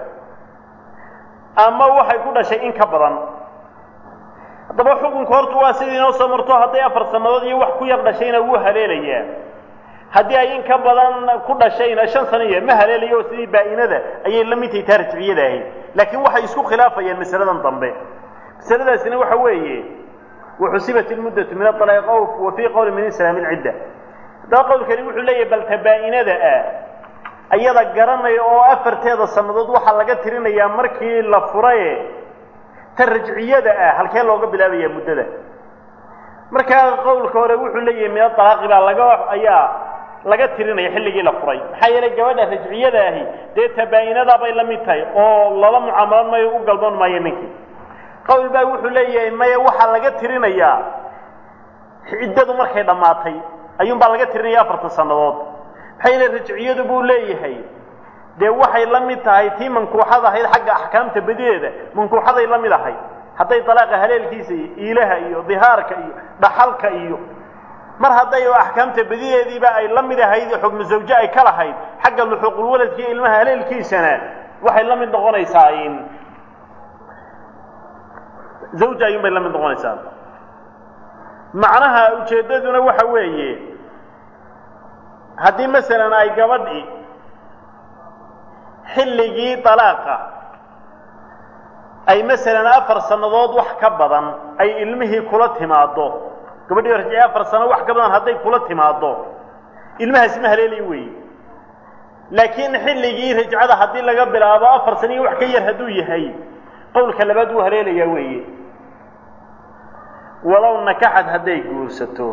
ama waxay ku dhashay in ka badan haddaba xukunka horta waa sidii inoo soo marto hadday afar sannadood iyo wax ku yar dhashayna wuu haleelayaa haddii ay in ka badan ku dhashayna shan sano iyo ma haleelayo oo sidii baa-inada ayay la mid tahay taa rajciyada ahayd laakiin waxay isku khilaafayaan masaladan dambe masaladaasina waxa weeye waxusibat ilmuddatu min aalaaq wa fii qowli min inslaam ilcidda haddaba qowlkani wuxuu leeyahay balta baa-inada ah ayada garanaya oo afarteeda sannadood waxaa laga tirinayaa markii la furaye ta rajciyada ah halkee looga bilaabayaa muddada markaa qowlka hore wuxuu leeyahay min aalaaqi baa laga ayaa laga tirinaya xilligii la furay maxaa yeelay gabadha rajciyada ahi dee tabaa-inadaa bay la mid tahay oo lala mucaamalan mayo u galmoon maayo ninkii qowl baa wuxuu leeyahay maya waxaa laga tirinayaa ciddadu markay dhammaatay ayuunbaa laga tirinaya afartan sannadood maxaa yeelay rajciyadu buu leeyahay dee waxay la mid tahay tii mankuuxad ahayd xagga axkaamta badideeda mankuuxaday la mid ahayd hadday dalaaqa haleelkiisa iyo iilaha iyo dihaarka iyo dhaxalka iyo mar hadday oo axkaamta badideediiba ay la mid ahayd xukmu zawje ay ka lahayd xagga luxuuqulwaladka iyo ilmaha haleelkiisana waxay la mid noqonaysaa in zawja ayuun bay la mid noqonaysaa macnaha ujeeddaduna waxa weeye haddii masalan ay gabadhi xilligii dalaaqa ay masalan afar sannadood wax ka badan ay ilmihii kula timaaddo gabadhii rajci afar sano wax ka badan hadday kula timaaddo ilmahaasi ma haleelayo weeye laakiin xilligii rajcada haddii laga bilaabo afar sano iyo wax ka yar hadduu yahay qowlka labaad wuu haleelayaa weeye walow nakaxad hadday guursato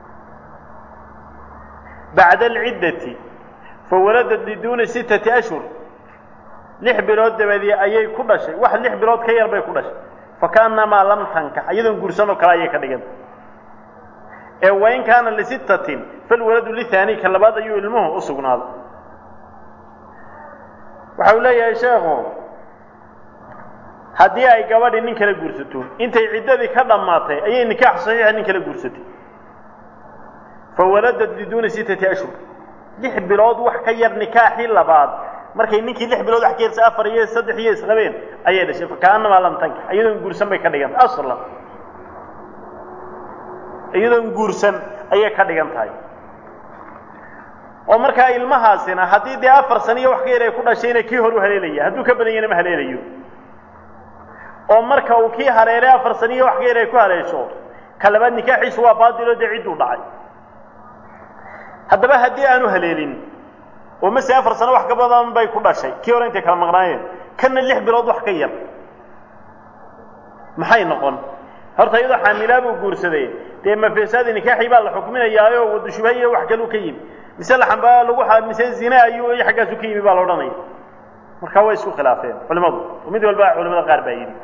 bacda alciddati fawaladat liduuni sittati ashhur lix bilood dabadii ayay ku dhashay wax lix bilood ka yar bay ku dhashay fakaannamaa lam tankax iyadoon guursanoo kale ayay ka dhigan ee wain kaana lisittatin falwaladu lihaani ka labaad ayuu ilmuhu u sugnaaday waxa uu leeyahay sheekhu haddii ay gabadhi nin kala guursato intay ciddadii ka dhammaatay ayay nikaax saxiixa nin kala guursatay fawaladad liduuni sittati ashhur lix bilood wax ka yar nikaaxii labaad markay ninkii lix bilood wax ka yarsa afar iyo saddex iyo isqabeen ayay dhashay fakaanamaa lam tankix iyadoon guursan bay ka dhigan aslan iyadoon guursan ayay ka dhigan tahay oo markaa ilmahaasina haddii dee afar sano iyo wax ka yar ay ku dhashayna kii hor u haleelaya hadduu ka badan yahna ma haleelayo oo marka uu kii haleelay afar sano iyo wax ka yar ay ku haleesho ka labaad nikaaxiisu waa baadilo dee cidduu dhacay haddaba haddii aanu haleelin oo mase afar sano wax ka badan bay ku dhashay kii hore intay kala maqnaayeen kanna lix bilood wax ka yar maxay noqon horta iyadoo xaamilaa buu guursaday dee mafesaadi nikaaxii baa la xukminayaayo wadu shubha iyo wax kaluu ka yimi mise laxanbaa lagu mise zine ayuu iyo xaggaasu ka yimi baa la odhanaya marka way isku khilaafeen culimadu oo mid walba culimada qaar baa yidhi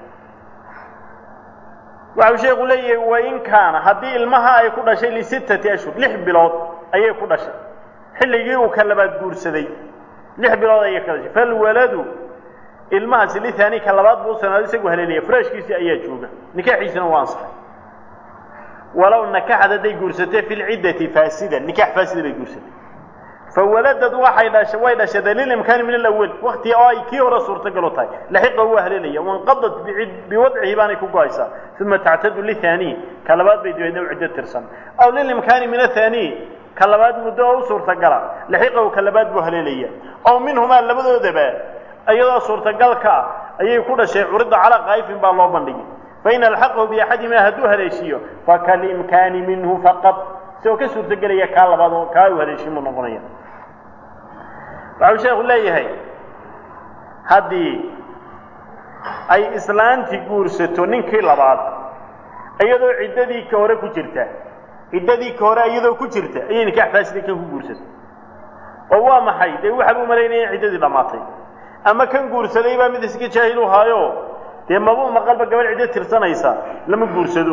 waxau sheeku leeyahay wain kaana haddii ilmaha ay ku dhashay lisittati ashhur lix bilood ayay ku dhashay xilligii uu ka labaad guursaday lix bilood ayay ka dhashay falwaladu ilmahaasi lithani ka labaad buu usanaado isagu haleelaya furaashkiisii ayaa jooga nikaaxiisina waa ansaxay walow nakaxad hadday guursatay fi lciddati faasidan nikax faasida bay guursatay fawaladad waxay dhashay way dhashada lilimkaani min alawal wakti oo ay kii hore suurtagalo tahay laxiqa waa haleelaya wanqadat biwadcihi baanay ku go-aysaa uma tactadu lithani ka labaad bay dabeedna u ciddo tirsan aw lilimkaani min athani ka labaad muddo oo u suurtagala laxiqahu ka labaad buu haleelaya aw minhumaa labadoodaba iyadoo suurtagalka ah ayay ku dhashay curidda calaa qaa'ifin baa loo bandhigay fain alxaqahu biaxadimaa hadduu haleeshiiyo fakalimkaani minhu faqad isagoo ka suurtagelaya kaa labaad oo kaa u haleeshin buu noqonaya waxau sheekhu leeyahay haddii ay islaantii guursato ninkii labaad iyadoo ciddadii ka hore ku jirta ciddadii ka hore iyadoo ku jirta ayay nikaax faasida kan ku guursatay oo waa maxay dee waxaaba u malaynaya in ciddadii dhammaatay ama kan guursaday baa mid iska jaahil u haayo dee mabuu maqalba gabadh ciddo tirsanaysa lama guursado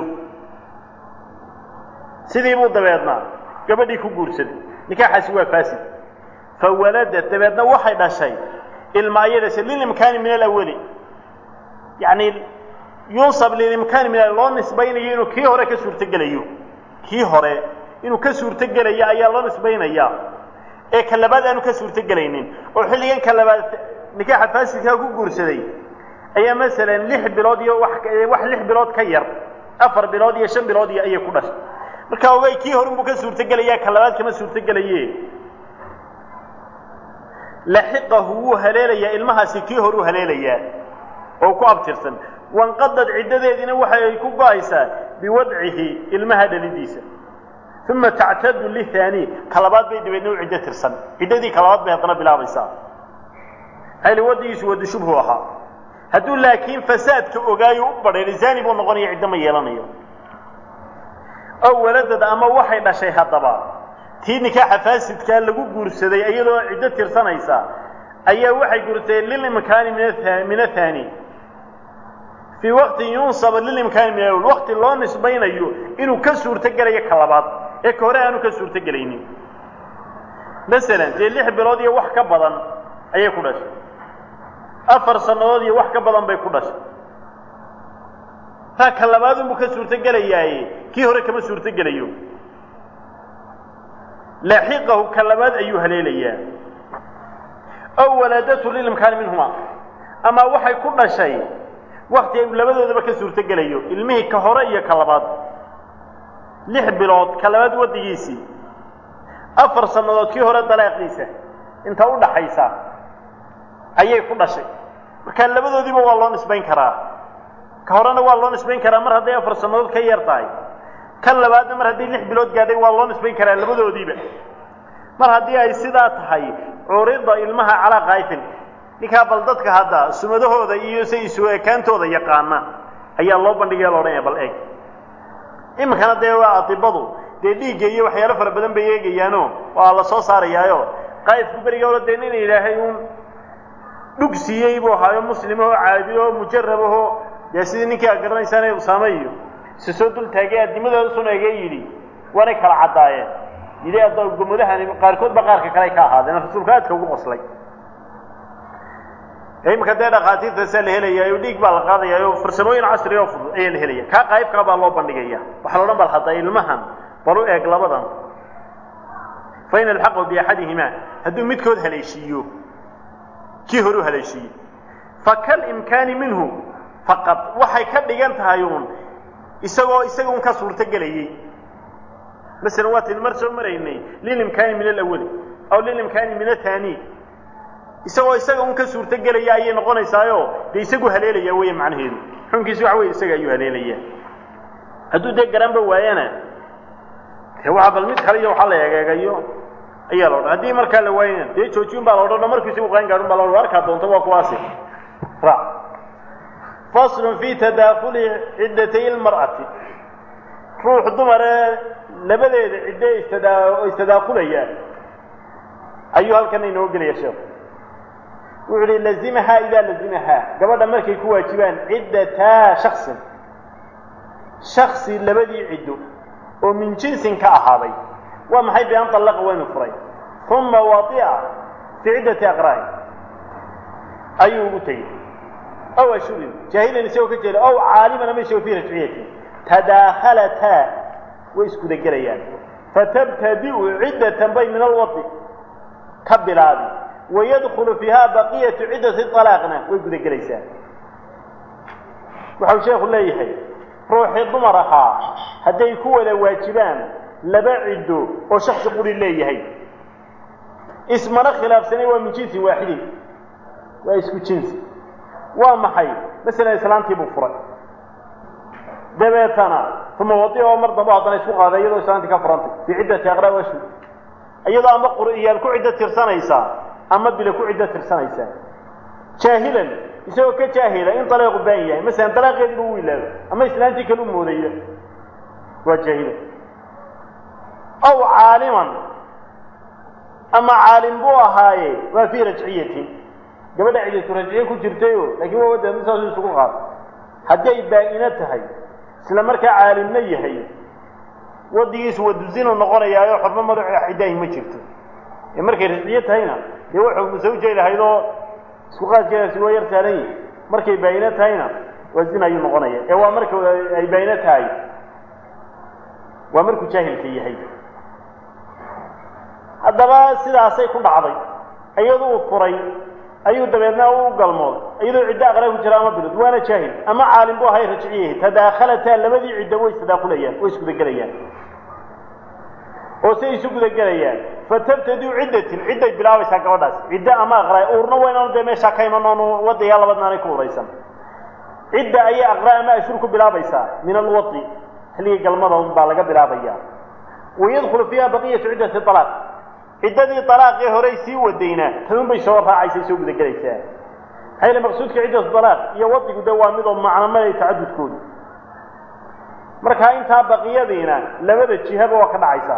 sidii buu dabeedna gabadhii ku guursaday nikaaxaasi waa faasid fawaladad dabeedna waxay dhashay ilma ayay dhashay lilimkaani min alawali yacni yunsab lilimkaani min loo nisbaynayo inuu kii hore ka suurtogelayo kii hore inuu ka suurtogelayo ayaa loo nisbaynayaa ee ka labaad aanu ka suurtogelaynin oo xilligan ka labaad nikaaxa faasidkaa ku guursaday ayaa masalan lix bilood iyo wax wax lix bilood ka yar afar bilood iyo shan bilood iyo ayay ku dhashay marka ogay kii hore unbuu ka suurtogelayaa ka labaad kama suurtogelaye laxiqahu wuu haleelayaa ilmahaasi kii hore u haleelayaa oo ku abtirsan wanqadad ciddadeediina waxay ku go-aysaa biwadcihi ilmaha dhalidiisa uma tactadu lithani ka labaad bay dabeedna u ciddo tirsan ciddadii ka labaad bay haddana bilaabaysaa hayli waddigiisu waddi shubhu ahaa hadduu laakiin fasaadka ogaayo u badhay lisaani buu noqonaya ciddo ma yeelanayo ow waladad ama waxay dhashay haddaba tii nikaaxa faasidkaa lagu guursaday iyadoo ciddo tirsanaysa ayaa waxay guursadeen lilimkaani min athani fii waqtin yunsab lilimkaani min alawal waqti loo nisbaynayo inuu ka suurtogelayo ka labaad ee ka hore aanu ka suurtogelaynin masalan dee lix bilood iyo wax ka badan ayay ku dhashay afar sannadood iyo wax ka badan bay ku dhashay taa ka labaad unbuu ka suurtogelayaaye kii hore kama suurtogelayo laaxiqahu ka labaad ayuu haleelayaa ow waladatu lilimkaani minhuma ama waxay ku dhashay wakti ay labadoodaba ka suurtogelayo ilmihii ka hore iyo ka labaad lix bilood ka labaad waddigiisii afar sannadood kii hore dalaaqiisa inta u dhaxaysa ayay ku dhashay marka labadoodiiba waa loo nisbayn karaa ka horena waa loo nisbayn karaa mar hadday afar sannadood ka yar tahay kan labaadna mar haddii lix bilood gaadhay waa loo nisbayn karaa labadoodiiba mar haddii ay sidaa tahay curida ilmaha calaa kaayfin ninkaa bal dadka hadda sumadahooda iyo say isu ekaantooda yaqaana ayaa loo bandhigaya la odhanaya bal eeg iminkana dee waa adibadu dee dhiigga iyo waxyaalo fara badan bay eegayaano waa la soo saarayaayo qaa'ifku beriga ola dee nin ilaahay uun dhug siiyey buu ahaayo muslimahoo caabido mujarabahoo dee sidii ninkii aad garanaysaan ee usaame iyo isa soo dul taagay addimadooda sun eegee yidhi waanay kala caddaayeen yidhi addo gomodahani qaarkood ba qaarka kale ay ka ahaadeen rasuulka aadka ugu qoslay imika dee dhakhaatiirtaasaa la helaya dhiig baa la qaadaya oo farsamooyin casriga oo fudud ayaa la helaya kaa qaybkaa baa loo bandhigaya waxaa la odhan bal hadda ilmahan bal u eeg labadan fa in alxaqu biaxadihimaa hadduu midkood haleeshiiyo kii hore u haleeshiiyo fakal imkaani minhu faqad waxay ka dhigan tahay uun isagoo isaga un ka suurto gelayey masalan waataynu mar soo maraynay lilimkaani min alawali aw lilimkaani min athani isagoo isaga un ka suurto gelaya ayay noqonaysaayo dee isagu haleelaya weeye macnaheedu xunkiisi waxa weye isaga ayuu haleelaya hadduu dee garanba waayana de waa bal mid kale iyo waxaa la egeegayo ayaa la odhan haddii markaa la waayana dee joojiyun baa la odhan markuu isagu qaan gaadhun baa la odhan arkaa doonta waa kuwaasi ra faslun fi tadaakuli ciddatay lmar'ati ruux dumaree labadeeda ciddo istadaa istadaakulaya ayuu halkan inoo gelaya sheekhu wuxu uhi lazimahaa idaa lazimahaa gabadha markay ku waajibaan ciddataa shaksin shaksi labadii ciddo oo min jinsin ka ahaaday waa maxay bi an طallaqa waynu furay uma wadi'a fii ciddati aqra'i ayuu ugu tegey aw ashurin jaahilan isagoo ka jeeda aw caaliman ama isagoo fii rajciyatin tadaahalataa way iskuda gelayaan fatabtadi'u ciddatan bay min alwadi ka bilaabi wayadkulu fiiha baqiyatu ciddati alaaqna way guda gelaysaa waxau sheekhu leeyahay ruuxii dumar ahaa hadday ku wada waajibaan laba ciddo oo shaksi quri leeyahay ismana khilaafsanay waa min jinsin waaxidin waa isku jinsi waa maxay masalan islaantii buu furay dabeetana uma wadi oo mar dambe haddana isku qaaday iyadoo islaantii ka furantay fii ciddati aqraa washu iyadoo ama qur'iyaal ku ciddo tirsanaysaa ama bila ku ciddo tirsanaysaa jaahilan isagoo ka jaahila in dalaaqu baan yahay masalan dalaaqeediiba u ilaabo ama islaantii kale u moodaya waa jaahilan aw caaliman ama caalim buu ahaaye waa fii rajciyatin gabadha cidatu rajciye ku jirtayo laakiin waa wada saasu isugu qaado haddii ay baa-ino tahay isla markaa caalimna yahay wadigiisu waduzinu noqonayaayo xormo madax cidaahi ma jirto ee markay rajciye tahayna dee wa xogmu sawjay lahayd oo isku qaadkeedaasi waa yar saalan yihi markay baa-ino tahayna waa zina ayuu noqonaya ee waa marka ay baa-ino tahay waa markuu jaahilka yahay haddaba sidaasay ku dhacday iyadu uu furay ayuu dabeedna u galmooday iyadoo ciddo aqraa ku jira ama bilod waana jaahil ama caalim bu ahay rajciyahay tadaahalataa labadii ciddo way isdaakulayaan way isgudagelayaan oo say isu gudagelayaan fatabtadiu ciddatin cidday bilaabaysaa gabadhaas ciddo ama aqraa uurna waynaanu dee meeshaa ka iman oonu wadigaa labadnaanay ku uraysan cidda ayay aqraa ama ashur ku bilaabaysaa min alwadi xilligii galmada un baa laga bilaabaya wayadkhulu fiiha baqiyatu ciddati alaaq ciddadii alaaqee horey sii wadayna tadun bay soo raacaysa soo gudagelaysaa maxaa yele maqsuudka ciddatu alaaq iyo wadigu de waa midoo macnamada tacadudkooda markaa intaa baqiyadiina labada jihaba waa ka dhacaysaa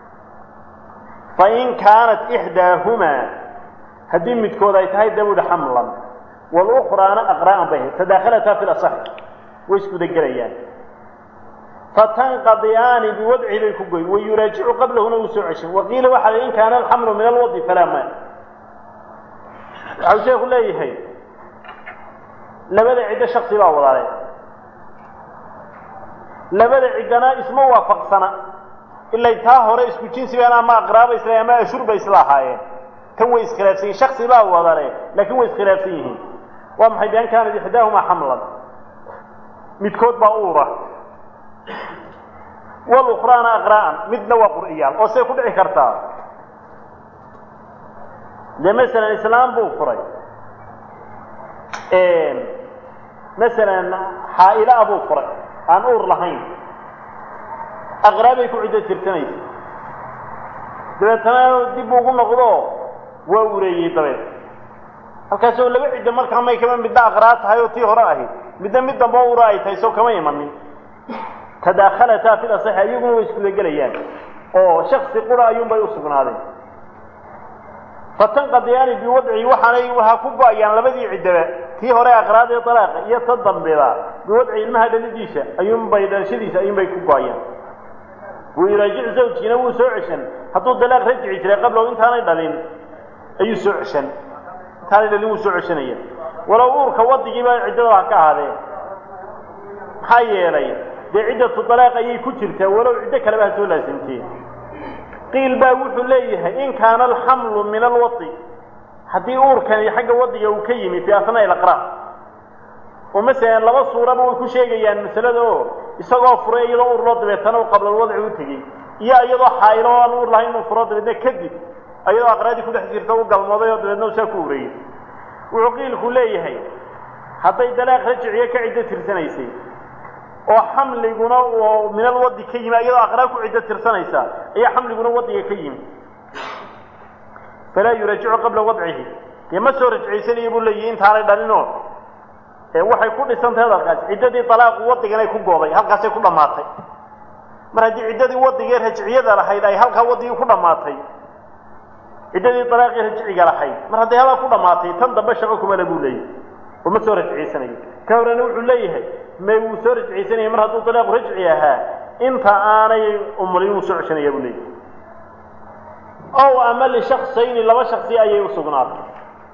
fain kaanat ixdaahumaa haddii midkood ay tahay dabuda xamlan walukraana aqraa'an bay ahayd tadaahalataa fi lasaxi way isgudagelayaan fatanqadiyaani biwadci bay ku goyn wayuraajicu qablahuna uu soo ceshin waqiila waxaa la in kaana alxamlu min alwadi falaa ma waxau sheeku leeyahay labada ciddo shaksi baa wadaale labada ciddana isma waafaqsana ilay taa hore isku jinsigaan ama aqraaba isla ama ashur bay isla ahaayeen tan way iskhilaafsan yihin shaksi baa wadale laakiin way iskhilaafsan yihiin waa maxay bian kaanat ixdaahumaa xamlan midkood baa uura walukraana aqraa'an midna waa qur'iyaal oo say ku dhici kartaa dee masalan islaam buu furay masalan xaa'ila-a buu furay aan uur lahayn aqraabay ku ciddo tirsanaysa dabeetana dib ugu noqdo waa ureeyey dabeed halkaasoo laba ciddo markaa may kama midna aqraa tahay oo tii hore ahayd midna mid dambe o ura ay tahay soo kama imanin tadaahalataa fi lasaxi iyaguna way isgudagelayaan oo shaksi qura ayuunbay u sugnaadeen fatanqadiyaani biwadci waxaanay waxa ku go-ayaan labadii ciddaba tii hore aqraadee dalaaqa iyo ta dambeda biwadci ilmaha dhalidiisa ayuunbay dhalashadiisa ayuunbay ku go-ayaan wayuraajic zawjkiina wuu soo ceshan hadduu dalaaq rajici jiray qablow intaanay dhalin ayuu soo ceshan intaanay dhalin wuu soo ceshanaya walow uurka wadigiiba ciddada ha ka ahaadee maxaa yeelay dee ciddatu dalaaq ayay ku jirtaa walow ciddo kaleba ha soo laasimtee qiil baa wuxuu leeyahay in kaana alxamlu min alwadi haddii uurkani xagga wadiga uu ka yimi fii asnaa'i alaqraa oo masalan laba suuraba way ku sheegayaan masalada oo isagoo furay iyadoo uur loo dabeetana u qablalwadci u tegey iyo iyadoo xaayilo oo aan uur lahayn inuu furo dabeedna kadib iyadoo aqraadii kudhex jirta u galmooday oo dabeedna u saa ku urayey wuxuu qiilku leeyahay hadday dalaaq rajiciyo ka ciddo tirsanaysay oo xamliguna uu min alwadi ka yimi iyadoo aqraa ku ciddo tirsanaysa ayaa xamliguna wadiga ka yimi falaa yuraajicu qabla wadcihi dee ma soo rajciysanayo buu leeyahi intaanay dhalinoo waxay ku dhisantahay hadalkaas ciddadii dalaaqu wadigan ay ku gooday halkaasay ku dhammaatay mar haddii ciddadii wadigee rajciyada lahayd ay halkaa wadigii ku dhammaatay ciddadii dalaaqii rajciga lahayd mar hadday halkaa ku dhammaatay tan dambe shaqo kumale buu leeyahay oo ma soo rajciysanayo ka horena wuxuu leeyahay may wuu soo rajciysanaya mar hadduu dalaaqu rajci ahaa inta aanay umulin wuu soo ceshanaya buu leeyahay ow ama lishaksayni laba shaksi ayay u sugnaatay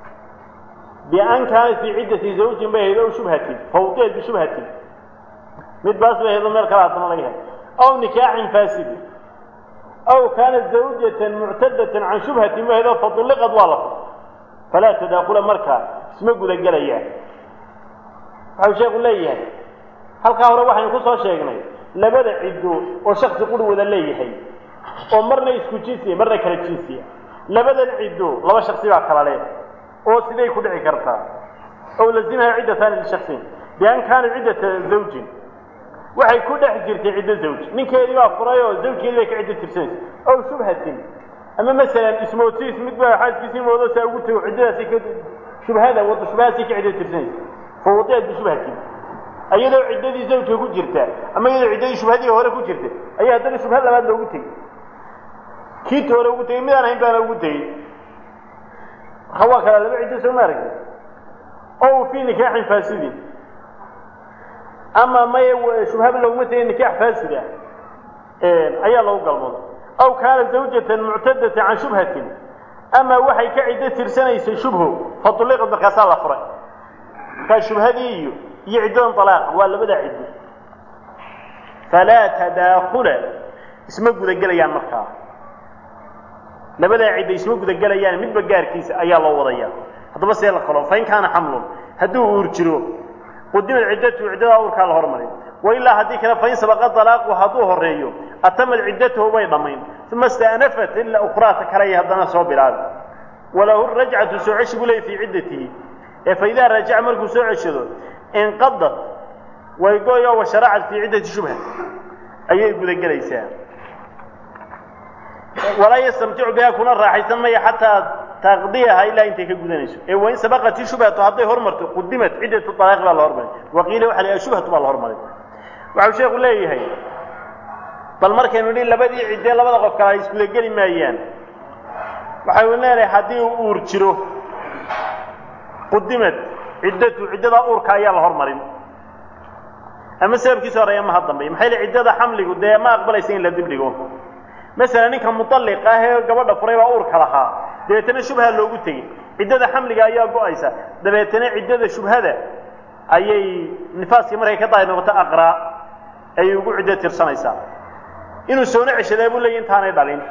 bian kaanat fii ciddati zawjin bay ahayd ow shubhatin fawdeed bishubhatin mid baas bay ahayd oo meel kale haddana laga helay aw nikaaxin faasidi aw kaanat zawjatan muctadatan can shubhatin bay ahayd oo fadulliqad waa la fur falaa tadaakula markaa isma gudagelayaan waxau sheekhu leeyahay halkaa hore waxaynu ku soo sheegnay labada ciddo oo shaksi quri wada leeyahay oo marna isku jinsiya marna kala jinsiya labadan ciddo laba shaksi baa kala leh oo siday ku dhici kartaa ow lazimaha ciddataani lishaksin bian kaanat ciddata zawjin waxay ku dhex jirtay ciddo zawj ninkeedii baa furay oo zawjkeedii bay ka ciddo tirsanaysa ow shubhatin ama masalan ismootiis mid baa xaaskiisii moodo saa ugu tago ciddadaasi ka shubhada wada shubhadaasi ka ciddo tirsanaysa fawdeed bishubhatin iyadoo ciddadii zawjka ku jirta ama iyadoo ciddadii shubhadii hore ku jirta ayaa haddana shubha labaad loogu tegey kiita hore ugu tegey midaan hayn baana ugu tegey marka waa kala laba ciddo soo ma aragti ow fii nikaaxin faasidin ama maya shubhaba looguma tegay nikaax faasid ah ayaa lagu galmooday aw kaana zawjatan muctadatan can shubhatin ama waxay ka ciddo tirsanaysay shubho fadulliqad markaasaa la furay markaa shubhadii iyo iyo ciddadan dalaaqa waa labada ciddo falaa tadaakula isma gudagelayaan markaa labadaa cidda isma gudagelayaan midba gaarkiisa ayaa loo wadaya haddaba see la kalo fain kaana xamlun hadduu uur jiro qudimad ciddatu ciddadaa uurkaa la hormarin wailaa haddii kale fain sabaqa dalaaqu hadduu horeeyo atamad ciddatahu bay dhammayn uma istaanafat ila ukhraata kale haddana soo bilaabi walahu rajcatu soo ceshi buu leey fii ciddatihi ee faidaa rajaca markuu soo ceshado inqadat way goyo wa sharacat fii ciddati shubha ayay gudagelaysaa walaa yastamticu biha kuna raaxaysan maya xataa taqdiyaha ilaa intay ka gudanayso ee wain sabaqati shubhatu hadday hormarto qudimat ciddatu alaaqi baa la hormaray waqiila waxa la shubhatu baa la hormaray waxau sheekhu leeyahay bal markaynu nihi labadii ciddee labada qof kale ay isgudageli maayaan waxaynu leenahay haddii uu uur jiro qudimad ciddatu ciddadaa uurka ayaa la hormarin ama sababkiisa horeeya maha dambeey maxay le ciddada xamligu dee ma aqbalaysa in la dibdhigo masalan ninka mutalliq ah ee gabadha furay baa uurka lahaa dabeetana shubha loogu tegey ciddada xamliga ayaa go-aysa dabeetana ciddada shubhada ayay nifaaskii markay ka daahir noqoto aqraa ayay ugu ciddo tirsanaysaa inuu soona ceshadaa buu leeyay intaanay dhalin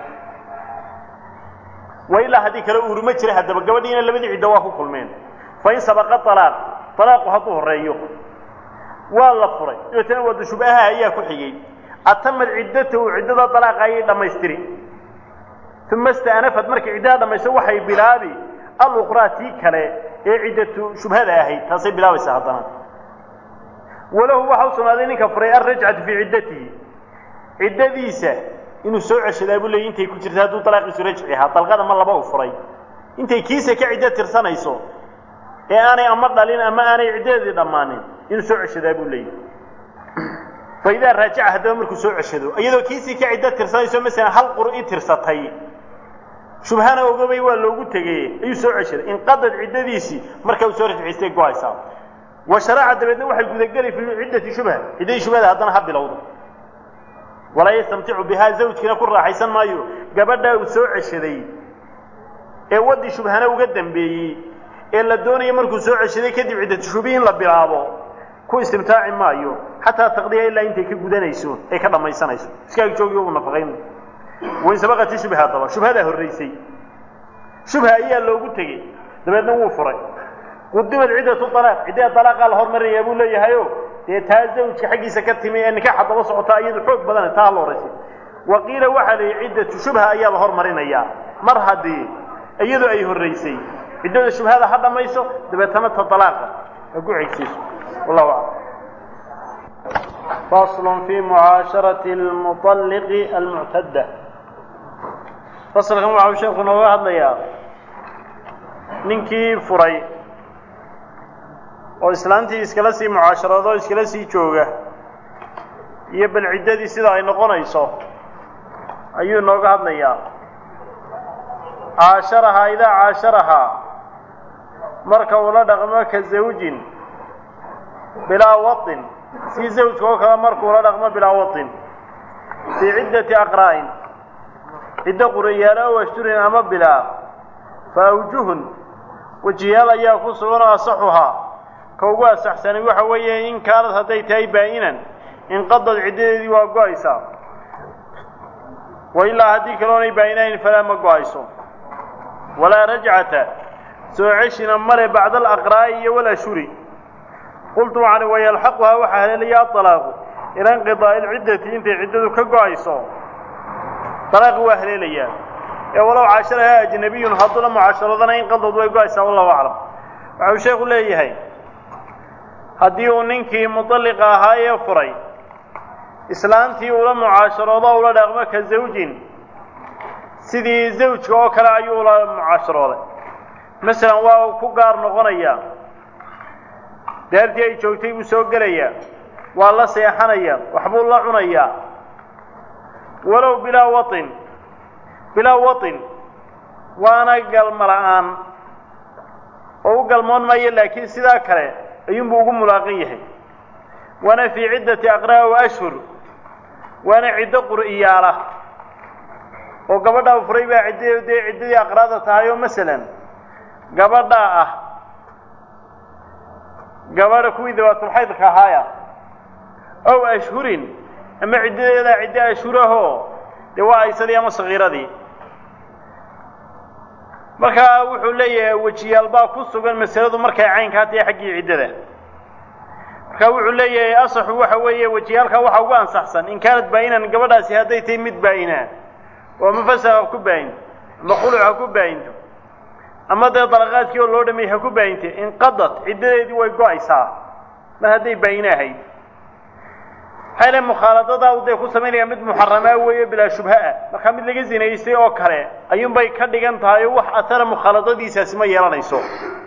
wa ilaa haddii kale uuruma jira haddaba gabadhiina labadii ciddo waa ku kulmeen fa in sabaqa alaaq alaaqu hadduu horeeyo waa la furay dabeetana wada shubhaha ayaa ku xigay atamad ciddatahu ciddada dalaaqa ayay dhammaystiri uma istaanafad markay ciddada dhammaysto waxay bilaabi alukhraa tii kale ee ciddatu shubhada ahayd taasay bilaabaysaa haddana walahu waxa u sugnaaday ninka furay alrajcatu fii ciddatihi ciddadiisa inuu soo ceshadaa buu leeyay intay ku jirta hadduu dalaaqiisu rajci ahaa dalqada ma laba u furay intay kiisa ka ciddo tirsanayso ee aanay ama dhalin ama aanay ciddadeedii dhammaanin inuu soo ceshadaa buu leeyay faidaa raajaca haddaba markuu soo ceshado iyadoo kiisii ka ciddo tirsanayso masalan hal qur'i tirsatay shubhana ogobay waa loogu tegey ayuu soo ceshaday inqadad ciddadiisii marka uu soo rajciystay go-aysaa wa sharaaca dabeedna waxay gudageli fii ciddati shubha ciddadii shubhada haddana ha bilowdo walaa yastamticu bihaa zawjkiina ku raaxaysan maayo gabadhaa uu soo ceshaday ee waddii shubhana uga dambeeyey ee la doonayo markuu soo ceshaday kadib ciddatu shubihi in la bilaabo ku istimtaaci maayo xataa taqdiya ilaa intay ka gudanayso ay ka dhammaysanayso iskaag joogiyo uu nafaqayn wain sabaqati shubha haddaba shubhadaa horraysay shubha ayaa loogu tegey dabeedna wuu furay qudimad ciddatu alaaq ciddada dalaaqaa la hormarinayaa buu leeyahayo dee taa zawjka xaggiisa ka timi ee nikaaxa daba socotaa iyadu xoog badane taa la horaysay wa qiila waxaa la yidhi ciddatu shubha ayaa la hormarinayaa mar haddii iyadu ay horraysay ciddada shubhada ha dhammayso dabeetana ta dalaaqa ha ku xigsiiso wallahu aclam fasl fi mucaasharati almuطalliqi almuctadda fasalkan waxau sheeku nooga hadlayaa ninkii furay oo islaantii iskala sii mucaasharado iskala sii jooga iyo bal ciddadii sida ay noqonayso ayuu nooga hadlayaa caasharahaa idaa caasharahaa marka uu la dhaqmo ka zawjin bilaa waطin si zawjka oo kale markuu la dhaqmo bilaa waطin fii ciddati aqraa'in ciddo qurayaalo ow ashturin ama bilaa fa awjuhun wejiyaal ayaa ku sugan oo asaxuhaa ka ugu asaxsanay waxa weeye in kaanad hadday tahay baa'inan inqadad ciddadeedii waa go-aysaa wa ilaa haddii kaloonay baa'inayn falaa ma go-ayso walaa rajcata soo ceshina male bacda alaqraa'i iyo walashuri qultu waxaan wayalxaquhaa waxaa haleelaya aalaaqu ila inqidaa'i lciddati intay ciddadu ka go-ayso dalaaqi waa haleelayaa ee walow caasharahaa ajnabiyun hadduu la mucaasharadana inqadad way go-aysaa wallahu aclam waxau sheekhu leeyahay haddii uu ninkii muطalliqa ahaa ee furay islaantii ula mucaasharoodo ula dhaqmo ka zawjin sidii zawjka oo kale ayuu ula mucaasharooday masalan waa uu ku gaar noqonayaa daartii ay joogtay buu soo gelayaa waa la seexanayaa waxbuu la cunayaa walow bilaa waطin bilaa waطin waana galma la'aan oo u galmoon maayo laakiin sidaa kale ayuunbuu ugu mulaaqan yahay waana fii ciddati aqraa wa ashhur waana ciddo qur'iyaala oo gabadhaa furay baa cidd dee ciddadii aqraada tahay oo masalan gabadhaa ah gabadha kuwii dabaatulxaydka ahaaya ow ashhurin ama ciddadeedaa ciddo ashhurahoo dee waa aysadii ama sakiiradii markaa wuxuu leeyahay wejiyaal baa ku sugan masaladu markay caynkaa tahay xaggii ciddada markaa wuxuu leeyahay asaxu waxa weeye wejiyaalkaa waxa ugu ansaxsan in kaanad baa'inan gabadhaasi hadday tahay mid baa'inaa oo ama fasaq ha ku baayinto ama quluc ha ku baayinto ama dee dalaqaadkii oo loo dhameeyey ha ku baayintay inqadad ciddadeedii way go-aysaa mar hadday baayina ahayd maxay le mukhaaladadaa u dee ku samaynaya mid muxaramaa weeye bilaa shubha-ah markaa mid laga zinaystay oo kale ayuunbay ka dhigan tahay oo wax atara mukhaaladadiisaasi ma yeelanayso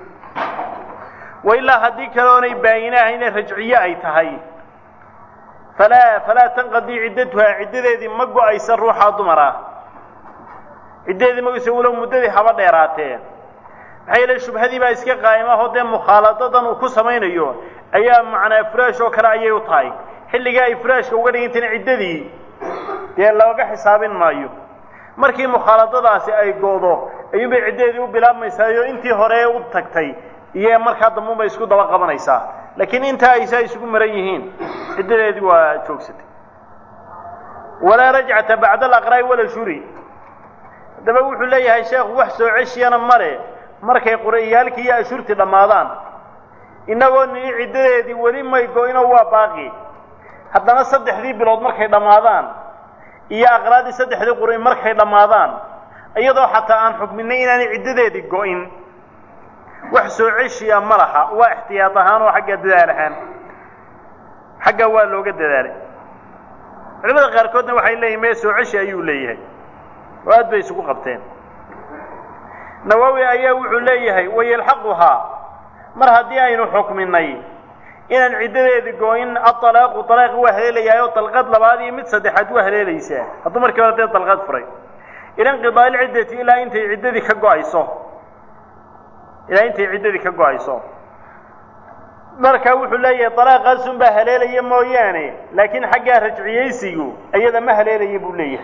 wa ilaa haddii kale oonay baayina ahayne rajciye ay tahay falaa falaa tanqadii ciddatuhaa ciddadeedii ma go-aysa ruuxaa dumar ah ciddadeedii ma go-aysa walow muddadii haba dheeraatee maxaa yeele shubhadii baa iska qaa'imahoo dee mukhaaladadan uu ku samaynayo ayaa macnaa furaash oo kale ayay u tahay xilligaa ay furaashka uga dhigantayna ciddadii dee looga xisaabin maayo markii mukhaaladadaasi ay go'do ayuunbay ciddadeedii u bilaabmaysaayo intii hore u tagtay iyo markaa dambuunbay isku daba qabanaysaa laakiin intaa ay saa isugu maran yihiin ciddadeedii waa joogsatay walaa rajcata bacda alaqraa'i wala shuri haddaba wuxuu leeyahay sheekhu wax soo ceshiyana male markay qura'iyaalkii iyo ashurtii dhammaadaan innagoo nini ciddadeedii weli may go-ino waa baaqi haddana saddexdii bilood markay dhammaadaan iyo aqraadii saddexdii qur'i markay dhammaadaan iyadoo xataa aan xukminay inaanay ciddadeedii go-in wax soo ceshiya ma laha waa ixtiyaad ahaan oo xagga dadaal ahaan xaggaa waa looga dadaalay culimada qaarkoodna waxay leeyihin mee soo ceshi ayuu leeyahay oo aad bay isugu qabteen nawowi ayaa wuxuu leeyahay wayalxaquhaa mar haddii aynu xukminay inaan ciddadeedi go-in aalaaqu alaaqi waa haleelayahay oo dalqad labaad iyo mid saddexaad waa haleelaysaa hadduu markii hore dee dalqad furay ila inqidaa ilciddati ilaa intay ciddadii ka go-ayso ilaa intay ciddadii ka go-ayso marka wuxuu leeyahay alaaqaasun baa haleelaya mooyaane laakiin xaggaa rajciyeysigu iyada ma haleelaya buu leeyahay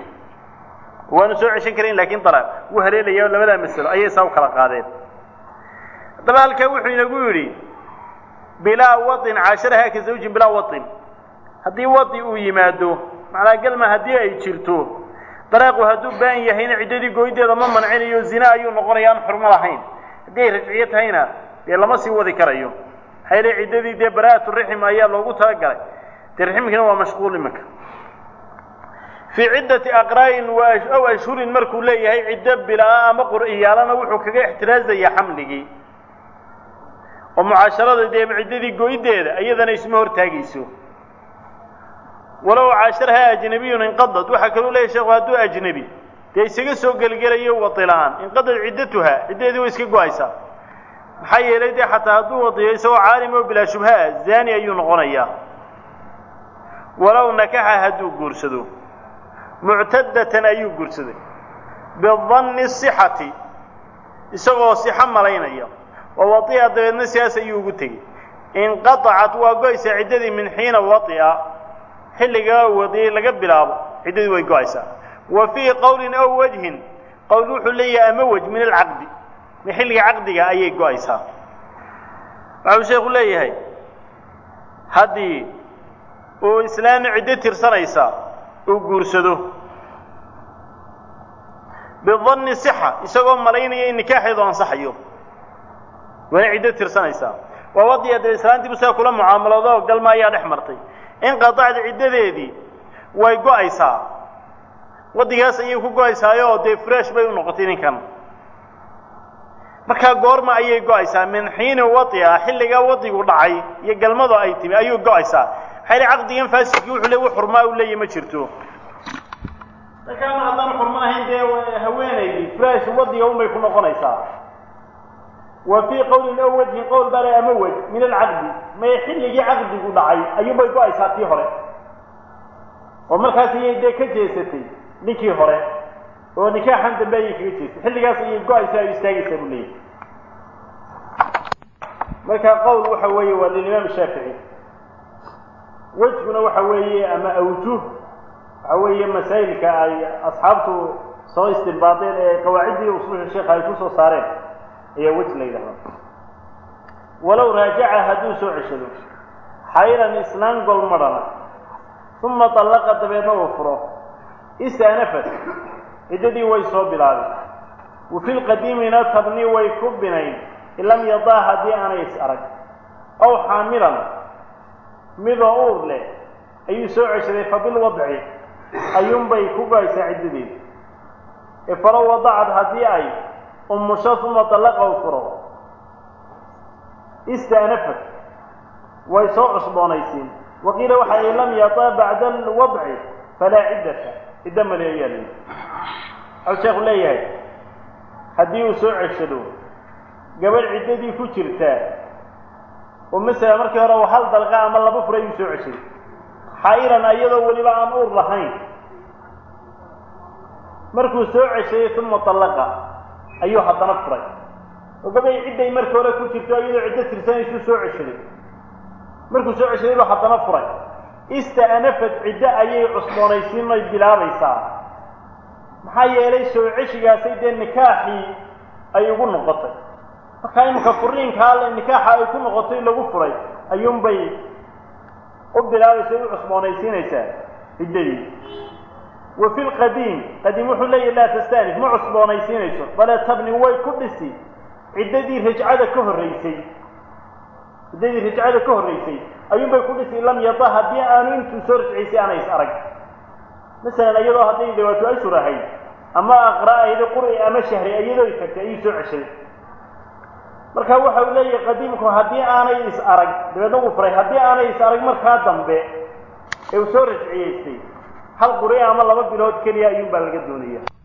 waanu soo ceshan karayn lakin alaaq wuu haleelaya labadaa masalo ayay saa u kala qaadeen haddaba halkaa wuxuu inagu yidhi bilaa wain caasharaha ka zawjin bilaa wain haddii wadi uu yimaado macnaa galma haddii ay jirto daraaqu hadduu baan yahayna ciddadii gooydeeda ma mancinayo zina ayuu noqonaya aan xurmo lahayn haddii ay rajciyo tahayna dee lama sii wadi karayo maxaa yeele ciddadii dee bara'atu rixim ayaa loogu talagalay dee riximkiina waa mashquul iminka fii ciddati aqraa'in aw ashhurin markuu leeyahay ciddo bilaa ama qur'iyaalana wuxuu kaga ixtiraazayaa xamligii oo mucaasharada dee ciddadii goydeeda iyadana isma hortaagayso walow caasharaha ajnabiyun inqadad waxaa kaluu leeyahy sheekhu hadduu ajnebi dee isaga soo gelgelayo wadilaan inqadad ciddatuha ciddadeedii way iska go-aysaa maxaa yeelay dee xataa hadduu wadiyo isagoo caalim oo bilaa shubhaa zaani ayuu noqonayaa walow nakaxa hadduu guursado muctadatan ayuu guursaday bidanni sixati isagoo sixo malaynaya oo wadi'a dabeedna sidaas ayuu ugu tegey inqatacat waa go-aysaa ciddadii min xiina wadi'a xilligaa wadiyey laga bilaabo ciddadii way go-aysaa wa fii qowlin aw wajhin qowl wuxuu leeyahay ama wej min alcaqdi mi xilliga caqdiga ayay go-aysaa waxuu sheekhu leeyahay haddii uu islaamna ciddo tirsanaysa uu guursado bidanni sixa isagoo malaynaya in nikaaxeedu ansaxayo waana ciddo tirsanaysaa waa wadiya dee islaantiibu sidaa kula mucaamaloodo oo galma ayaa dhex martay inqatacda ciddadeedii way go-aysaa waddigaas ayay ku go-aysaayo oo dee fresh bay u noqotay ninkan markaa goorma ayay go-aysaa min xiini wadia xilligaa wadigu dhacay iyo galmadu ay timi ayuu go-aysaa maxaa yili caqdigan faasidkii wuxuu le xurmaa u leeyahy ma jirto markaama haddaan xurmo lahayn dee haweenaydii fresh wadiga unbay ku noqonaysaa wa fii qowlin aw wajhin qowl baa le ama wej min alcaqdi may xilligii caqdigu dhacay ayuunbay go-aysaa tii hore oo markaas ayay dee ka jeesatay ninkii hore oo nikaaxan dambe ayay kaga jeestay xilligaas ayay go-aysaa o istaagaysaa buu leeyahy marka qowl waxa weeye waa lilimaam shaafici wejguna waxa weeye ama awjuh waxa weeye masaa'ilka ay asxaabtu soo istinbaadeen ee qawaaciddii usuusha sheekha ay kusoo saareen ayaa wej la yidhahdaa walow raajaca hadduu soo ceshado xayran isnaan golmadhana uma dallaqa dabeedna uu furo istaanafat ciddadii way soo bilaabeen wa fi lqadiimina tabni way ku binayn in lam yadaa haddii aanay is arag ow xaamilan midoo uur leh ayuu soo ceshaday fa bilwadci ayuunbay ku go-aysaa ciddadeeda ee falow wadacad haddii ay umusho uma dallaqa u furo istaanafat way soo cusboonaysiin waqiila waxa ay lam yadaa bacda alwadci falaa ciddata ciddo male ayaa leeyahy waxau sheekhu leeyahay haddii uu soo ceshado gabadh ciddadii ku jirtaa oo masala markii hore hal dalqa ama laba furay ayuu soo ceshaday xaa'iran iyadoo weliba aan uur lahayn markuu soo ceshaday uma dallaqa ayuu haddana furay oo gabay cidday markii hore ku jirto iyadoo ciddo tirsanaysuu soo ceshaday markuu soo ceshaday buu haddana furay ista'nafad ciddo ayay cusboonaysiin ay bilaabaysaa maxaa yeelay soo ceshigaasay dee nikaaxii ay ugu noqotay markaa iminka furiinkaa le nikaaxa ay ku noqotay lagu furay ayuunbay u bilaabaysa u cusboonaysiinaysaa ciddadii wa fi lqadiim qadiim wuxuu leeyahy laa tastanif ma cusboonaysiinayso bale tabni way ku dhisi ciddadii rajcada ka horraysay ciddadii rajcada ka horraysay ayuunbay ku dhisi lam yada haddii aanu intuu soo rajcaysay aanay is arag masalan iyadoo hadday dawaatu ashur ahayd ama aqra ahayda qur'i ama shahri iyadoo tagtay ayuu soo ceshaday marka waxa uu leeyahay qadiimku haddii aanay is arag dabeedna wuu furay haddii aanay is arag markaa dambe ee uu soo rajciyaystay hal qur'i ama laba bilood keliya ayuun baa laga doonaya